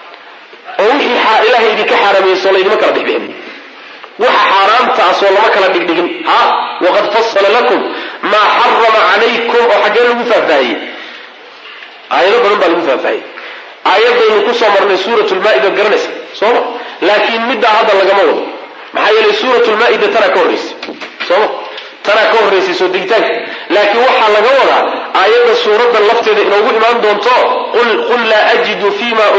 oo wixii ilaahay idinka xaaraameeyso laydima kala bixbixin waxa xaaraamtaasoo lama kala dhigdhigin ha waqad fasala lakum maa xarama calaykum oo xaggee lagu faahfaahiyey aayado badan baa lagu faahfaahiyey aayadaynu kusoo marnay suurat lmaa-ida garanaysa sooma laakiin middaa hadda lagama wado maxaa yeelay suurat lmaa-ida tanaa ka horraysay sooma tanaa ka horraysay soo degitaanka laakiin waxaa laga wadaa aayadda suuraddan lafteeda inoogu imaan doonto qul laa ajidu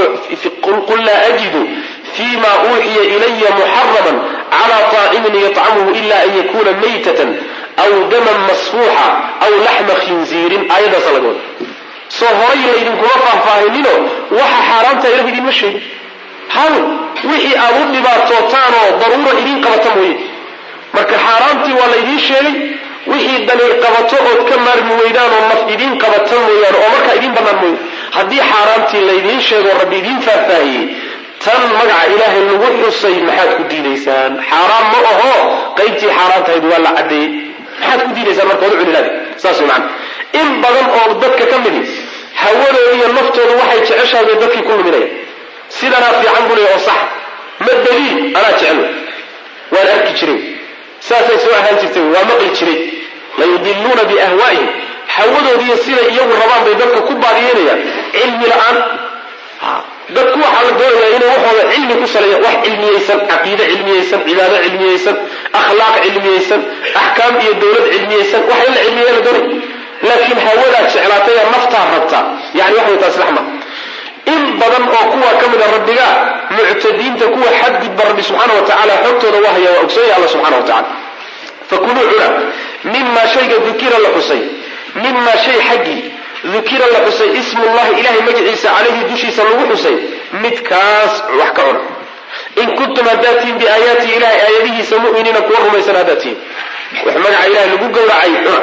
qul laa ajidu fima uuxiya ilaya muxaraman cala طaacimin yطcamuhu ila an yakuna maytatan aw daman masfuuxa aw laxma khinziirin aayaddaasa laga wada soo horay laydinkuma faahfaahinino waxa xaaraamta ilah idinma sheegin hawl wixii aad u dhibaatootaanoo daruura idiin qabata mooye marka xaaraamtii waa laydiin sheegay wixii dani qabato ood ka maarmi weydaan oo naf idiin qabata mooyaane oo markaa idiin bannaan mooye haddii xaaraamtii laydiin sheego rabbi idiin faahfaahiyey tan magaca ilaahay lagu xusay maxaad ku diidaysaan xaaraam ma aho qaybtii xaaraantahayd waa la caddeeyey maxaad ku diidaysaan marka wada cunilaadi saas wey macana in badan oo dadka ka midi hawadooda iyo naftooda waxay jeceshahay bay dadkii ku luminayaan sidanaa fiican buu leeya oo sax ma daliil anaa jecel waan arki jiray saasay soo ahaan jirtay waa maqli jiray layudiluuna biahwaa'ihim hawadoodiiyo siday iyagu rabaan bay dadka ku baadiyeynayaan cilmi la-aan dadku waxaa la doonayaa inay waxooda cilmi ku saleeyaan wax cilmiyeysan caqiide cilmiyeysan cibaado cilmiyeysan akhlaaq cilmiyeysan axkaam iyo dowlad cilmiyeysan waxa in la cilmiya la doonaya laakiin hawadaad jeclaatay ee naftaa rabta yani wax way taas laxma in badan oo kuwa ka mid a rabbiga muctadiinta kuwa xadgudba rabbi subxaana wa tacala xogtooda waa haya waa ogsoonaya alla subxana wa tacala fakuluu cuna mima shayga dukira la xusay mima shay xaggii dukira la xusay ismullahi ilahay magaciisa calayhi dushiisa lagu xusay midkaas wax ka cuna in kuntum haddaad tihiin biaayaati ilahay aayadihiisa mu'miniina kuwa rumaysan haddaad tihiin wax magaca ilahay lagu gowracay cuna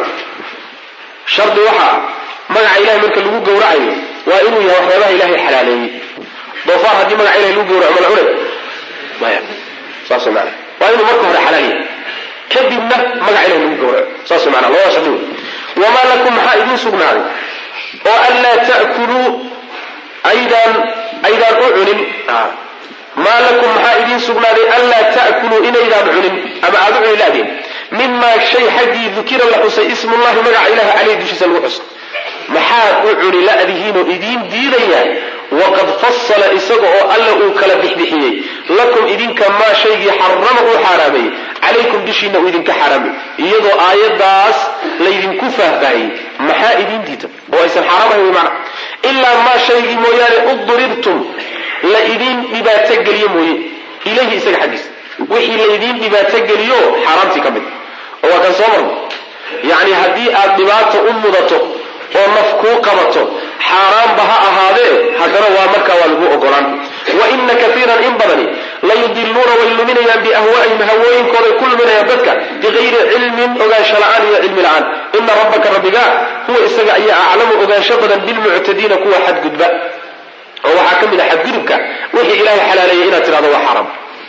shardi waxaa magaca ilahay marka lagu gowracayo waa inuu yahay waxyaabaha ilahay xalaaleeyey doofaar haddii magaca ilahay lagu gowraco ma la cunay maya saas maana waa inuu marka hore xalaal yahay kadibna magaca ilahay lagu gowraco saas maana labada shardi wey wamaa lakum maxaa idiin sugnaaday oo anlaa ta'kuluu aydaan aydaan u cunin maa lakum maxaa idiin sugnaaday anlaa ta'kuluu inaydaan cunin ama aada u cuni laadeen mimaa shay xaggii dukira la xusay ismullahi magaca ilahi caleyh dushiisa lagu xusay maxaad u cuni la'dihiinoo idiin diidayaa waqad fasala isaga oo alla uu kala bixbixiyey lakum idinka maa shaygii xarama uu xaaraameeyey calaykum dushiina uu idinka xaaraamay iyadoo aayaddaas laydinku faahfaahiyey maxaa idiin diida oo aysan xaaraam ahayn mana ilaa maa shaygii mooyaane uddiribtum la idiin dhibaatogeliye mooye ilayhi isaga xaggiisa wixii laydiin dhibaatogeliyo xaaraamtii ka mid oo waa kan soo marno yacni haddii aad dhibaato u mudato oo naf kuu qabato xaaraanba ha ahaadee haddana waa markaa waa lagu ogolaan wa ina kaiiran in badani layudiluuna way luminayaan biahwaa'ihim hawooyinkooday ku luminayaan dadka bikayri cilmin ogaansho la-aan iyo cilmi la-aan ina rabbaka rabbiga huwa isaga ayaa aclamu ogaansho badan bilmuctadiina kuwa xadgudba oo waxaa ka mid a xadgudubka wixii ilaahay xalaaleeyey inaad tidhahdo waa xaraam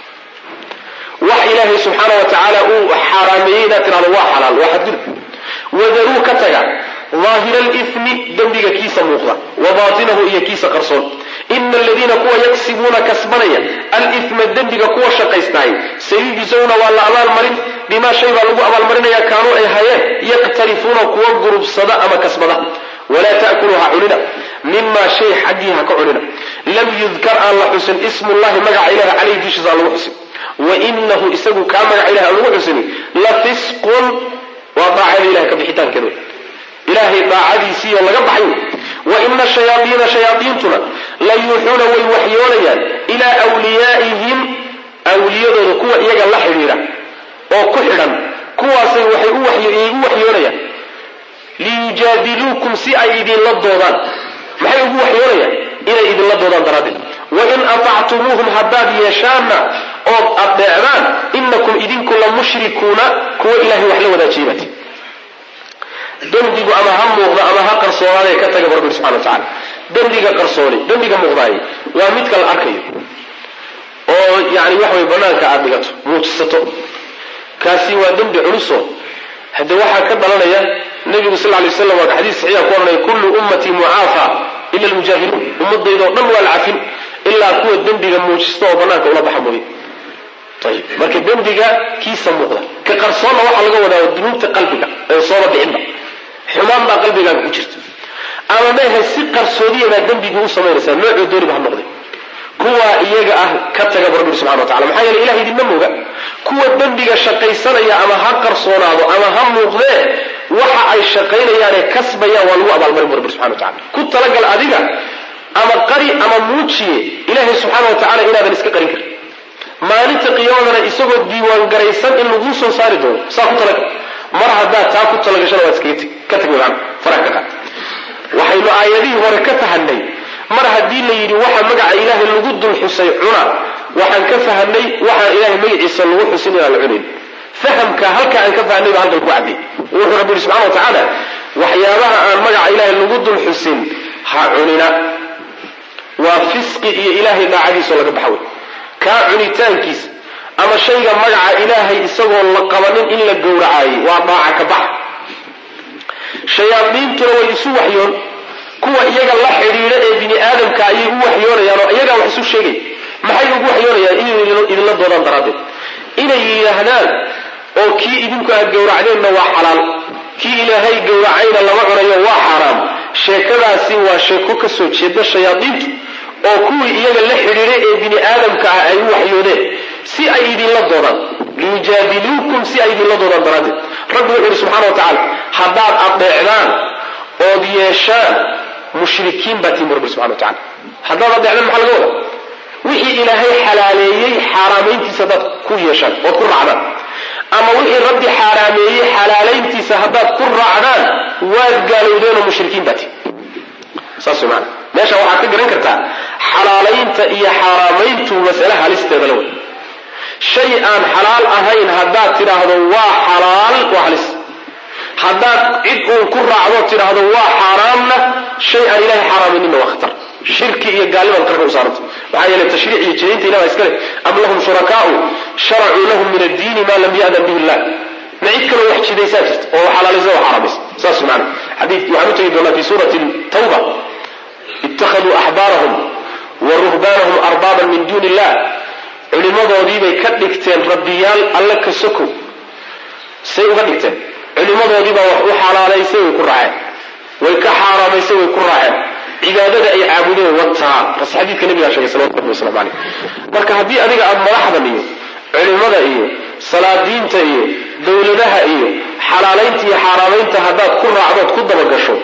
wax ilaahay subxaana wa tacaala uu xaaraameeyey inaad tidhahdo waa xalaal waa xadgudub wadaruu ka taga daahira alifmi dembiga kiisa muuqda wa baatinahu iyo kiisa qarsoon ina aladiina kuwa yaksibuuna kasbanaya alifma dembiga kuwa shaqaystaay sayujzawna waa la abaalmarin bimaa shay baa lagu abaalmarinaya kaanuu ay hayeen yaqtarifuuna kuwa gurubsada ama kasbada walaa ta'kuluu ha cunina mimaa shay xaggii ha ka cunina lam yudkar aan la xusin ismullahi magaca ilahi caleyhi dushiisa aan lagu xusin wainahu isagu kaa magaca ilahi aan lagu xusini la fisqun waa daacada ilahay ka bixitaankeeda ilaahay daacadiisiiyo laga baxay wa ina shayaaiina shayaaiintuna la yuuxuuna way waxyoonayaan ilaa wliyaa'ihim awliyadooda kuwa iyaga la xidhiidha oo ku xidhan kuwaasay waxay u waxyoonayaan liyujaadiluukum si ay idinla doodaan maxay ugu waxyoonayaan inay idinla doodaan daraaddeed wain atactumuuhum haddaad yeeshaanna ood adeecdaan inakum idinku la mushrikuuna kuwa ilahay wax la wadaajiyebaati dembigu ama ha muuqda ama ha qarsoonaadee ka taga rabbi subxana wa tacala dembiga qarsooni dembiga muuqdaay waa midka la arkayo oo yani waxa way banaanka aada dhigato muujisato kaasi waa dembi culuso hade waxaa ka dhalanaya nabigu sal lay waslam waa xadiis saxiixa ku ohanaya kullu ummatii mucaafa ila almujaahiluun ummadaydaoo dhan waa la cafin ilaa kuwa dembiga muujista oo banaanka ula baxa mooye ayib marka dembiga kiisa muuqda ka qarsoonna waxaa laga wadaa dunuubta qalbiga ee sooba bixinba xumaan baa qalbigaaga ku jirta ama mehe si qarsoodiya baa dembigii u samaynaysaa noocoo dooniba ha noqday kuwa iyaga ah ka taga bu rabbi subxana wa tacala maxaa yeele ilaha idinma mooga kuwa dembiga shaqaysanaya ama ha qarsoonaado ama ha muuqdee waxa ay shaqaynayaanee kasbayaan waa lagu abaalmarin bu rabbi subxana wa tacala ku talagal adiga ama qari ama muujiye ilaahay subxaana wa tacala inaadan iska qarin karin maalinta qiyaamadana isagoo diiwaan garaysan in laguu soo saari doono saa ku talagal mar haddaad taa ku talagashana waad iskaga teg ka teg macana faraha ka qaad waxaynu aayadihii hore ka fahanay mar haddii la yidhi waxa magaca ilaahay lagu dul xusay cuna waxaan ka fahanay waxaan ilaahay magaciisa lagu xusin inaan la cunayn fahamka halka aan ka fahanay baa halkan ku cadday wuxuu rabbi yihi subxana wa tacaala waxyaabaha aan magaca ilaahay lagu dul xusin ha cunina waa fisqi iyo ilaahay daacadiisao laga baxa wey kaa cunitaankiisa ama shayga magaca ilaahay isagoo la qabanin in la gowracaayey waa daaca ka bax shayaadiintuna way isu waxyoon kuwa iyaga la xidhiidha ee bini aadamka ayay u waxyoonayaan oo iyagaa wax isu sheegay maxay ugu waxyoonayaan inay idinla doodaan daraaddeed inay yidhaahdaan oo kii idinku aad gowracdeenna waa xalaal kii ilaahay gowracayna lama cunayo waa xaaraam sheekadaasi waa sheeko ka soo jeeda shayaadiintu oo kuwii iyaga la xidhiidhay ee bini aadamka ah ay u waxyoodeen si ay idinla doodaan liyujaadiluukum si ay idinla doodaan daraaddeed rabbi wuxuu yihi subxana wa tacaala haddaad adeecdaan ood yeeshaan mushrikiin baa tiim rabbi subxana wa tacala haddaad adeecdaan maxaa laga wadaa wixii ilaahay xalaaleeyey xaaraamayntiisa haddaad ku yeeshaan ood ku raacdaan ama wixii rabbi xaaraameeyey xalaalayntiisa haddaad ku raacdaan waad gaalowdeenoo mushrikiin baa tiim saas way maana meesha waxaad ka garan kartaa xalaalaynta iyo xaaraamayntu masale halisteeda la wey shay aan xalaal ahayn haddaad tidhaahdo waa xalaal waa halis haddaad cid uun ku raacdo tidhaahdo waa xaaraamna shay aan ilahay xaaraamayninna waa khatar shirki iyo gaalnimaad qarka u saaranta maxaa yeele tashriic iyo jinaynta ilaha iska leh am lahum shurakaau sharacuu lahum min addiini maa lam ya'dan bihi illah ma cid kaloo wax jidaysaa jirta oo xalaalaysa oo xaaraamaysa saas maana xadiidkii waxaan u tegi doonaa fi suurati tawba ittakhaduu axbaarahum wa ruhbaanahum arbaaban min duuni illah culimadoodiibay ka dhigteen rabbiyaal alle ka sokow say uga dhigteen culimadoodiibaa wax u xalaalaysay way ku raaceen way ka xaaraamaysay way ku raaceen cibaadada ay caabudeen wataa bas xadiidka nabigaa sheegay salawatu rabbi waslamu caleyh marka haddii adiga aada madaxdan iyo culimada iyo salaadiinta iyo dowladaha iyo xalaalaynta iyo xaaraamaynta haddaad ku raacdood ku dabagasho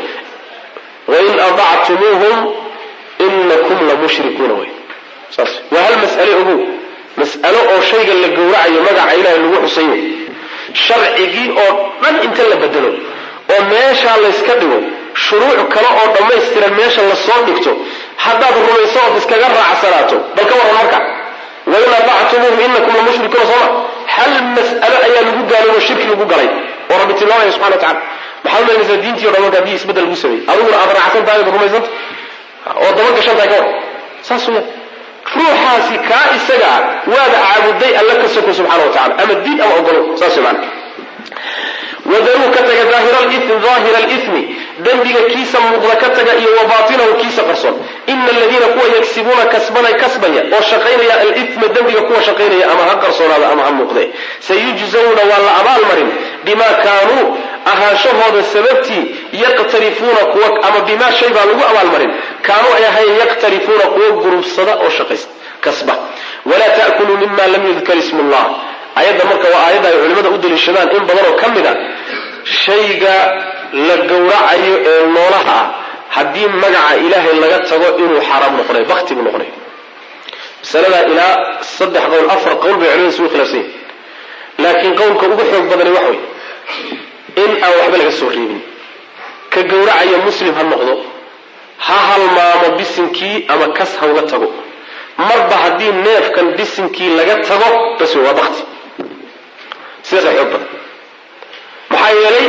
wain adactumuuhum inakum la mushrikuuna wey saas waa hal mas'ale ogow mas'alo oo shayga la gowracayo magaca ilaahay lagu xusayo sharcigii oo dhan inta la bedelo oo meeshaa layska dhigo shuruuc kale oo dhammaystiran meesha lasoo dhigto haddaad rumayso ood iskaga raacsanaato bal ka warran marka wain aطactumuuhum inakum lamushrikuuna sooma hal mas'alo ayaa lagu gaaloobo shirki lagu galay oo rabbi tilmaamaya subxana wa tacala maxaad umaynaysaa diintii o dhan marka haddii isbeddel lagu sameeyey adiguna aad raacsan tahay ood rumaysanta oo daba gashan tahay ka war saas weya ruuxaasi kaa isagaa waada caabuday alla ka soko subxana wa tacala ama diin ama ogolo saas wey maana wadaruu ka taga daahira alimi dembiga kiisa muuqda ka taga iyo wa baatinahu kiisa qarsoon ina aladiina kuwa yagsibuuna kasbana kasbaya oo shaqaynaya alima dembiga kuwa shaqaynaya ama ha qarsoonaada ama ha muuqde sayujzawna waa la abaalmarin bimaa kaanuu ahaanshahooda sababtii yaqtarifuuna kuwa ama bimaa shay baa lagu abaalmarin kaanuu ay ahayn yaqtarifuuna kuwa gurubsada oo shaqaysta kasba walaa ta'kuluu mima lam yudkar ismu llah ayadda marka waa aayadda ay culimmada u daliishadaan in badan oo ka mid a shayga la gowracayo ee noolaha ah haddii magaca ilaahay laga tago inuu xaaraam noqonay bakti buu noqonay masaladaa ilaa saddex qowl afar qowl bay culimada isugu khilaafsan yihin laakiin qowlka ugu xoog badani waxa wey in aan waxba laga soo reebin ka gowracaya muslim ha noqdo ha halmaamo bisinkii ama kas hawga tago marba haddii neefkan bisinkii laga tago bas wey waa bakti sidaasa xoog badan maxaa yeelay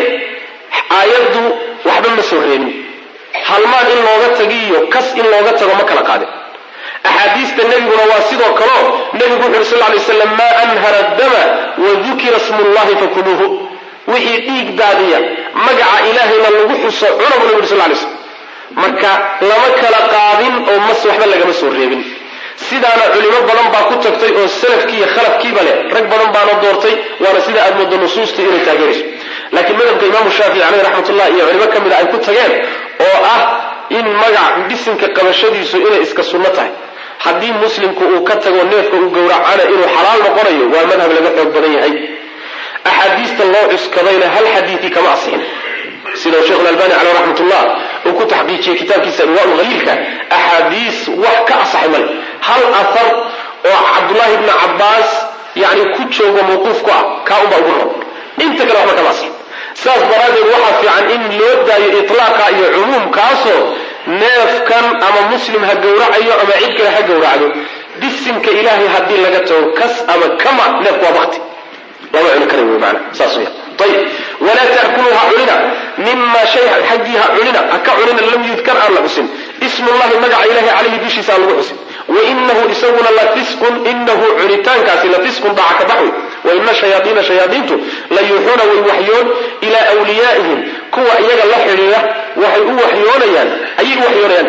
aayaddu waxba ma soo reebin halmaan in looga tagiiyo kas in looga tago ma kala qaadin axaadiista nebiguna waa sidoo kaleo nebigu wuxu uhi sal lay slam maa anhara dama wadukira smullahi fakuluuhu wixii dhiig daadiya magaca ilaahayna lagu xuso cuna buu nebi uri sal lay slam marka lama kala qaadin oo mas waxba lagama soo reebin sidaana culimo badan baa ku tagtay oo salafkii iyo khalafkiiba leh rag badan baana doortay waana sida aad moodo nusuusta inay taageerayso laakiin madhabka imaamu shaafici caleyh raxmatullah iyo culimo ka mid a ay ku tageen oo ah in magac bisinka qabashadiisu inay iska sunno tahay haddii muslimku uu ka tago neefka uu gowracana inuu xalaal noqonayo waa madhab laga xoog badan yahay axaadiista loo cuskadayna hal xadiidii kama asixin sida sheekh albani caleyh raxmatullah uu ku taxqiijiyey kitaabkiisa anwaa haliilka axaadiis wax ka asaxay male hal ahar oo cabdullaahi bni cabbaas yani ku joogo mawquuf ku ah kaa unbaa ugu ron inta kale waxba kama asixin saas daraaddeed waxaa fiican in loo daayo itlaaqa iyo cumuumkaasoo neefkan ama muslim ha gowracayo ama cid kale ha gowracdo bisinka ilaahay haddii laga tago kas ama kama neefku waa bakti lama cuni kara wey maana saas weya ayib walaa ta'kuluu ha cunina mima shay xaggii ha cunina ha ka cunina lam yudkar aan la xusin ismullahi magaca ilahi calayhi dushiisa aan lagu xusin wainahu isaguna la fisqun inahu cunitaankaasi la fisqun daca ka baxwi waina shayaaiina shayaaiintu la yuuxuuna way waxyoon ilaa wliyaa'ihim kuwa iyaga la xidhiira waxay u waxyoonayaan ayay u waxyoonayaan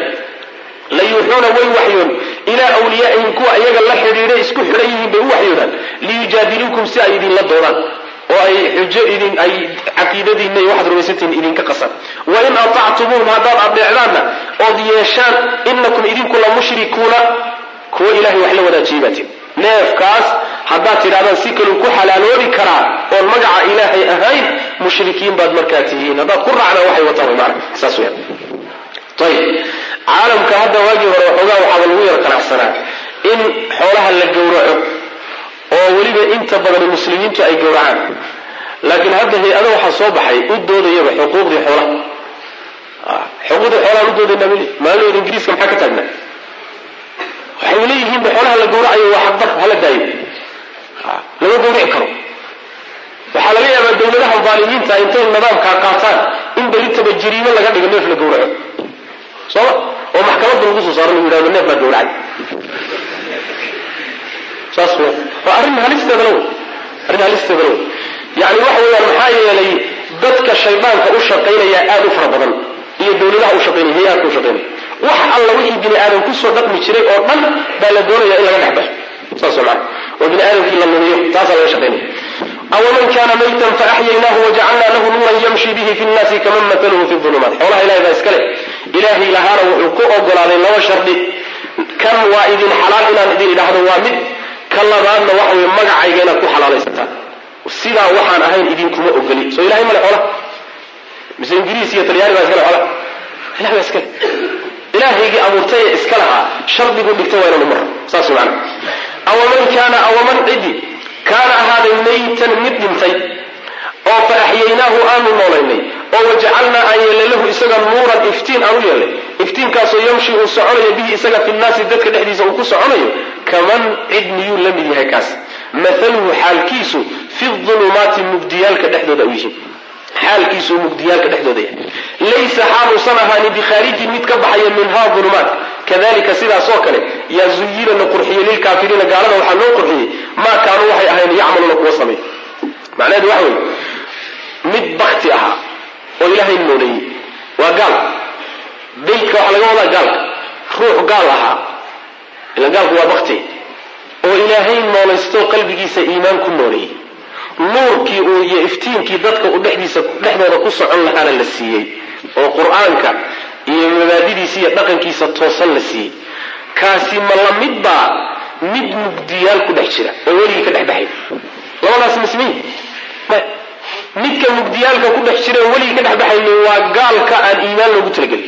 la yuuxuuna way waxyoon ilaa wliyaa'ihim kuwa iyaga la xidhiidhay isku xidhan yihiin bay u waxyoodaan liyujaadiluukum si ay idinla doodaan oo ay xujo idin ay caqiidadiinna iyo waxaad rumaysantihiin idinka qasan wain atactumuuhum haddaad adeecdaanna ood yeeshaan inakum idinku la mushrikuuna kuwa ilahay wax la wadaajiyay baatiin neefkaas haddaad tidhahdaan si kaluu ku xalaaloobi karaa oon magaca ilaahay ahayn mushrikiin baad markaa tihiin haddaad ku raacdaan waxay wataan way maana saas weyaan ayib caalamka hadda waagii hore waxoogaa waxaaba lagu yar qanacsanaa in xoolaha la gowraco oo weliba inta badan muslimiintu ay gowracaan laakiin hadda hay-ada waxaa soo baxay u doodayaba xuquuqdii xoolaha xuquuqdii xoolahaan u doodaynaa mali maalahooda ingiriiska maxaa ka taagnaa waxay leeyihiinba xoolaha la gowracayo waa xaqdar hala daayo lama gowrici karo waxaa laga yaabaa dawladaha daalimiinta intay nidaamkaa qaataan in berintaba jiriimo laga dhigo neef la gowraco sooma oo maxkamadda lagu soo saaro lagu yidhahdo neef baa gowracay saas w waa arrin halisteedana wey arrin halisteedana wey yani waxa weeyaan maxaa yeelay dadka shaydaanka u shaqaynaya aada u fara badan iyo dawladaha u shaqaynaya hay-aadka u shaqaynaya wax alla wixii bini aadam kusoo dhaqmi jiray oo dhan baa la doonaya in laga dhex baxo saas maa oo bini aadamkii la lumiyo taasaa laga shaqaynaya awaman kana maytan faaxyaynaahu wajacalnaa lahu nuuran yamshi bihi fi nnaasi kaman mataluhu fi ulumaat xoolaha ilahay baa iskale ilaahay lahaana wuxuu ku ogolaaday laba shardi kan waa idin xalaal inaan idin idhaahdo waa mid ka labaadna waxa weye magacayga inaad ku xalaalaysataan sidaa waxaan ahayn idinkuma ogoli soo ilahay male xoolaha mise ingiriis iyo talyaani baa iskale xoolaha ilahay baa iskale ilaahaygii abuurtay ee iska lahaa shardigu dhigtay waa inaanu maro saas macana awaman kaana awaman cidi kaana ahaaday maytan mid dhintay oo fa axyaynaahu aanu noolaynay oo wajacalnaa aan yeelay lahu isaga nuuran iftiin aan u yeelay iftiinkaasoo yamshi uu soconayo bihi isaga fi nnaasi dadka dhexdiisa uu ku soconayo kaman cid miyuu la mid yahay kaas mathaluhu xaalkiisu fi ulumaati mugdiyaalka dhexdooda u yihiin xaalkiisu mugdiyaalka dhexdooda yahay laysa xaaluusan ahaani bikhaarijin mid ka baxaya minhaa ulumaat kadalika sidaas oo kale yaa zuyina la qurxiyey lilkaafiriina gaalada waxaa loo qurxiyey maa kaanuu waxay ahayn yacmaluuna kuwa sameey macnaheedu waxa weye mid bakti ahaa oo ilaahay nooleeyey waa gaal daydka waxaa laga wadaa gaalka ruux gaal ahaa ila gaalku waa bakti oo ilaahay noolaysto qalbigiisa iimaan ku nooleeyey nuurkii uu iyo iftiinkii dadka u dhexdiisa dhexdooda ku socon lahaana la siiyey oo qur-aanka iyo mabaadidiisa iyo dhaqankiisa toosan la siiyey kaasi ma la mid baa mid mugdiyaal ku dhex jira oo weligii ka dhex baxay labadaas mismiin midka mugdiyaalka ku dhex jira weligii ka dhex baxayni waa gaalka aan iimaan loogu talagelin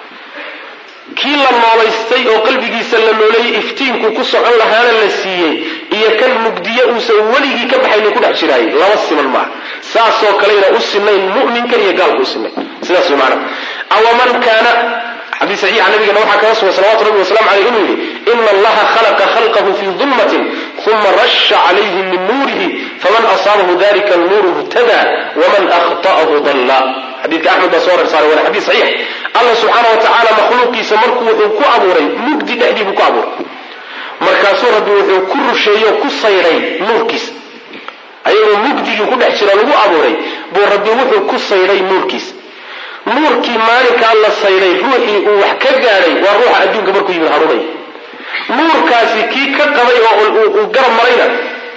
kii la noolaystay oo qalbigiisa la nooleeyey iftiinku ku socon lahaana la siiyey iyo kan mugdiye uusan weligii ka baxayni ku dhex jiraayay laba siman maaha saasoo kaleyna u sinayn muminka iyo gaalka u sinayn sidaas way maana awaman kaana xadiis saxiixa nabigana waxaa kaga sugan salawatu rabbi wasalamu caleyh inuu yidhi ina allaha khalaqa khalqahu fii dulmatin uma rasha calayhim min nuurihi faman asaabahu dalika nuuru htada waman akhta'ahu dalla xadiidka axmed baa soo rersaaray waana xadiis saxiix allah subxaana wa tacaala makhluuqiisa markuu wuxuu ku abuuray mugdi dhexdii buu ku abuuray markaasuu rabbi wuxuu ku rusheeyo ku sayray nuurkiisa ayagoo mugdigii ku dhex jira lagu abuuray buu rabbi wuxuu ku sayray nuurkiisa nuurkii maalinkaa la sayray ruuxii uu wax ka gaadhay waa ruuxa adduunka markuu yimid hanuunaya nuurkaasi kii ka qabay oo uu garab marayna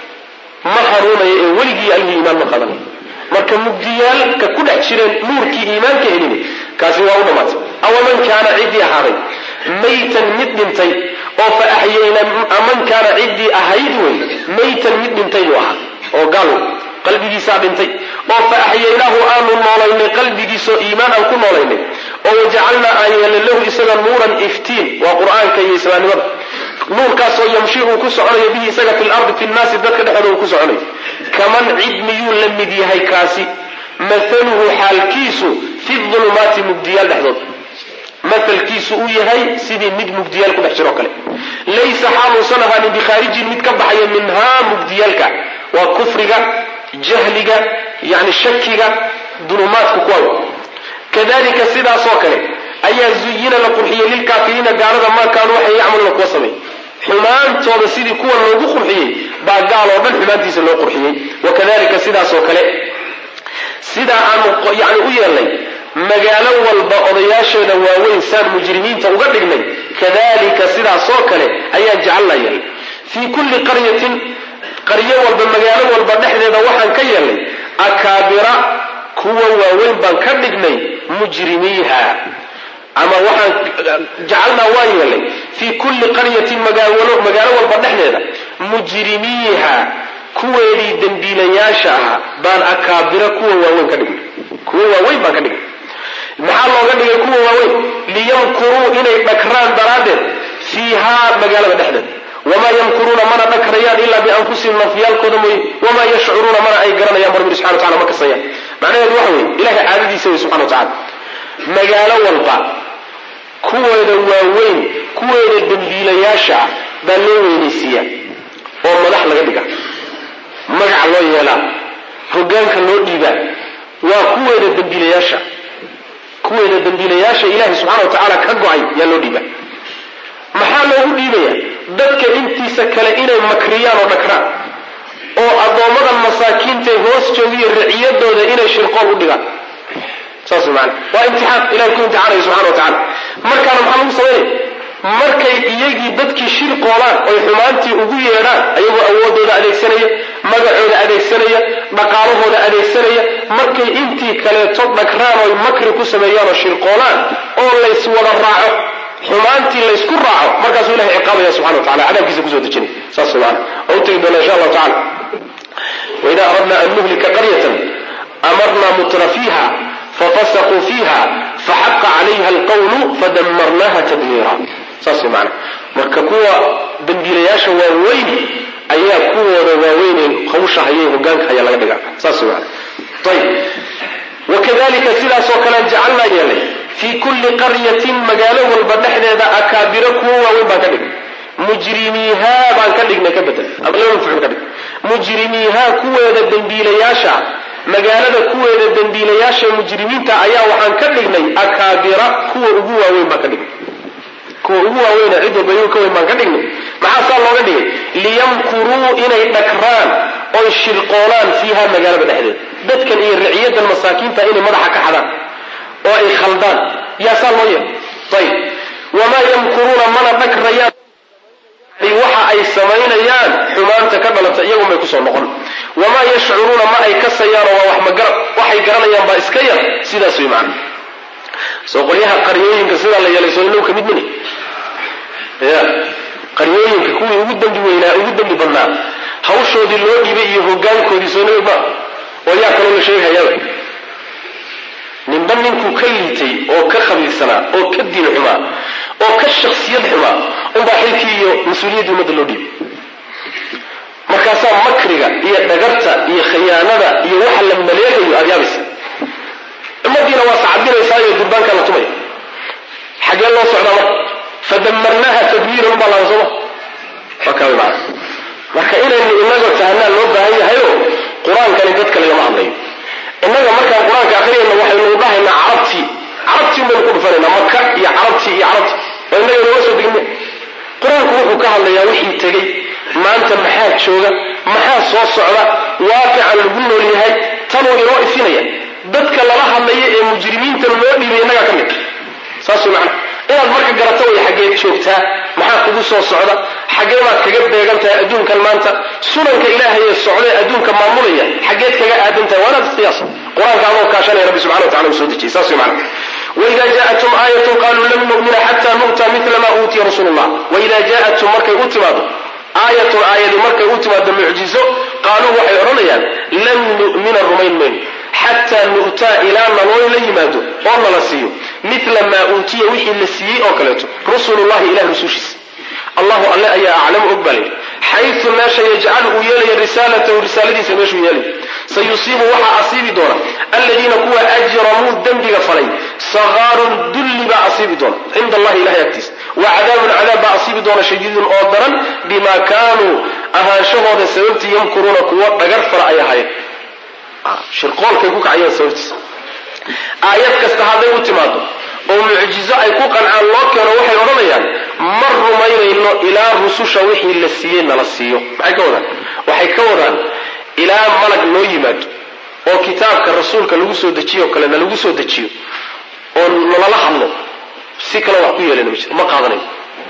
ma hanuunaya ee weligii allihii iimaan ma qadanay marka mugdiyaalka ku dhex jireen nuurkii iimaanka helin kaasi waa u dhammaatay awaman kaana ciddii ahaaday maytan mid dhintay oo fa axyayna aman kaana ciddii ahayd wey maytan mid dhintay buu ahaa oo gaal qalbigiisaa dhintay oo fa axyaynaahu aanu noolaynay qalbigiisoo iimaan aan ku noolaynay oo wajacalnaa aan yeelnay lahu isaga nuuran iftiin waa qur-aanka iyo islaamnimada nuurkaasoo yamshi uu ku soconayo bihi isaga fi lardi fi nnaasi dadka dhexdooda uu ku soconayo kaman cid miyuu la mid yahay kaasi mathaluhu xaalkiisu fi dulumaati mugdiyaal dhexdood maalkiisu uu yahay sidii mid mugdiyaal ku dhex jiroo kale laysa xaaluusan ahaanin bikhaarijin mid ka baxaya minhaa mugdiyaalka waa kufriga jahliga yani shakiga dulumaadku kuwa kadalika sidaasoo kale ayaa zuyina la qurxiyey lilkaafiriina gaalada maa kaanuu waxay yacmaluuna kuwa samay xumaantooda sidii kuwa loogu qurxiyey baa gaal oo dhan xumaantiisa loo qurxiyey wakadalika sidaasoo kale sidaa aanu yani u yeelnay magaalo walba odayaasheeda waaweyn saan mujrimiinta uga dhignay kadalika sidaasoo kale ayaan jecalna yeelnay fii kulli qaryatin qaryo walba magaalo walba dhexdeeda waxaan ka yeelnay akaabira kuwa waaweyn baan ka dhignay mujrimiiha ama waxaan jacalnaa waan yeelnay fii kulli qaryatin magaalo walba dhexdeeda mujrimiiha kuweedii dembiilayaasha ahaa baan akaabira kuwa waaweyn ka dhignay kuwa waaweyn baan ka dhignay maxaa looga dhigay kuwa waaweyn liyamkuruu inay dhakraan daraaddeed fiihaa magaalada dhexdeeda wamaa yamkuruuna mana dhakrayaan ilaa bianfusihim nafyaalkooda mooye wamaa yashcuruuna mana ay garanayaan barbir subxana wa tacala ma kasayaan macnaheedu waxa weye ilahay caadadiisa wey subxana wa tacala magaalo walba kuweeda waaweyn kuweeda dembiilayaasha ah baa loo weynaysiiyaa oo madax laga dhiga magac loo yeelaa hogaanka loo dhiibaa waa kuweeda dembiilayaasha kuweeda dembiilayaasha ilaahay subxana wa tacaala ka go-ay yaa loo dhiibaa maxaa loogu dhiibaya dadka intiisa kale inay makriyaan oo dhakraan oo addoommadan masaakiintae hoos joogiyo riciyadooda inay shirqool u dhigaan saas maana waa imtixaan ilahay ku imtixaanaya subxana wa tacala markaana maxaa lagu samaynaya markay iyagii dadkii shirqoolaan oy xumaantii ugu yeedhaan ayagoo awoodooda adeegsanaya magacooda adeegsanaya dhaqaalahooda adeegsanaya markay intii kaleeto dhagraan oy makri ku sameeyaan oo shirqoolaan oo lays wada raaco xumaantii laysku raaco markaasuu ilahay ciqaabaya subxana wa tacala cadaabkiisa kusoo dejinay saas maana oo u tegi doona insha allahu tacala waida aradna an nuhlika qaryatan amarna mutra fiiha fafasaquu fiiha faxaqa calayha alqawlu fadamarnaha tadmiira saas maana marka kuwa dembiilayaasha waaweyn ayaa kuwooda waaweynee hawsha hayay hogaanka haya laga dhigaa saas maana ayb wakadalika sidaasoo kale jacalnaa yeelay fii kulli qaryatin magaalo walba dhexdeeda akaabiro kuwa waaweyn baan ka dhigay mujrimiihaa baan ka dhignay ka bedel ama laba mafcuul ka dhig mujrimiihaa kuweeda dembiilayaasha magaalada kuweeda dembiilayaasha mujrimiinta ayaa waxaan ka dhignay akaabira kuwa ugu waaweyn baan ka dhignay kuwa ugu waaweyna cid walba iyagu ka weyn baan ka dhignay maxaasaa looga dhigay liyamkuruu inay dhagraan oy shirqoolaan fiiha magaalada dhexdeeda dadkan iyo riciyadan masaakiinta inay madaxa ka xadaan oo ay khaldaan yaasaa loo yeelay ayib wamaa yamkuruuna mana dhagrayaan waxa ay samaynayaan xumaanta ka dhalata iyagun bay kusoo noqon wamaa yashcuruuna ma ay kasayaanoo waa wax magara waxay garanayaan baa iska yar sidaas way macana soo qolyaha qaryooyinka sidaa la yeelay soo inagu ka mid mini ya qaryooyinka kuwii ugu dembi weynaa ugu dembi badnaa hawshoodii loo dhibay iyo hogaankoodii soo nabi maa oo yaa kaloo la sheegayaba ninba ninkuu ka liitay oo ka khabiirsanaa oo ka diin xumaa oo ka shaksiyad xumaa unbaa xilkii iyo mas-uuliyaddii ummadda loo dhiibay markaasaa makriga iyo dhagarta iyo khiyaanada iyo waxa la maleegayo aada yaabaysa ummadiina waa sacabinaysaayoo durbaankaa la tumaya xaggee loo socdaa marka fadamarnaaha tadmiiran ubaa laaba sooma waa kaa wy maana marka inaynu inagoo tahanaa loo baahan yahayo qur-aankani dadka lagama hadlayo innaga markaan qur-aanka akhriyayna waxaynu dhahaynaa carabtii carabtii un baynu ku dhufanaynaa maka iyo carabtii iyo carabtii waa innaga inooga soo degin qur-aanku wuxuu ka hadlayaa wixii tegey maanta maxaa jooga maxaa soo socda waaqican lagu nool yahay tanuu inoo ifinaya dadka lala hadlaya ee mujrimiintan loo dhiibay innagaa ka mid saas way macana inaad marka garato way xaggeed joogtaa maxaa kugu soo socda xaggee baad kaga beegan tahay adduunkan maanta sunanka ilaahay ee socdae adduunka maamulaya xaggeed kaga aadan tahay waa inaad istiyaasa qur-aanka adoo kaashanaya rabbi subxana wa tacala uu soo dejiyey saas way macana waida jaatum aayatun qaluu lan nu'mina xata nu'ta mila ma uutiya rasuulu llah waida jaatum markay u timaado aayatun aayadi markay u timaado mucjizo qaaluu waxay odhanayaan lan nu'mina rumayn mayno xataa nu'taa ilaa naloo la yimaado oo nala siiyo mila maa uutiya wixii la siiyey oo kaleeto rusulullahi ilah rusushiisa allahu alle ayaa aclamu og baa layidhi xayu meesha yajcalu uu yeelaya risaalatahu risaaladiisa meeshuu yeelay sayusiibu waxaa asiibi doona aladiina kuwa ajramuu dembiga falay sakaarun dulli baa asiibi doona cinda allahi ilahay agtiisa wa cadaabun cadaab baa asiibi doona shadiidun oo daran bimaa kaanuu ahaanshahooda sababtii yamkuruuna kuwo dhagar fara ay ahaayeen shirqoolkay ku kacayeen sababtiisa aayad kasta hadday u timaado oo mucjizo ay ku qancaan loo keeno waxay odhanayaan ma rumaynayno ilaa rususha wixii la siiyey nala siiyo maxay ka wadaan waxay ka wadaan ilaa malag noo yimaado oo kitaabka rasuulka lagu soo dejiyo o kale nalagu soo dejiyo oo nalala hadlo si kale wax ku yeelana ma jiro ma qaadanayo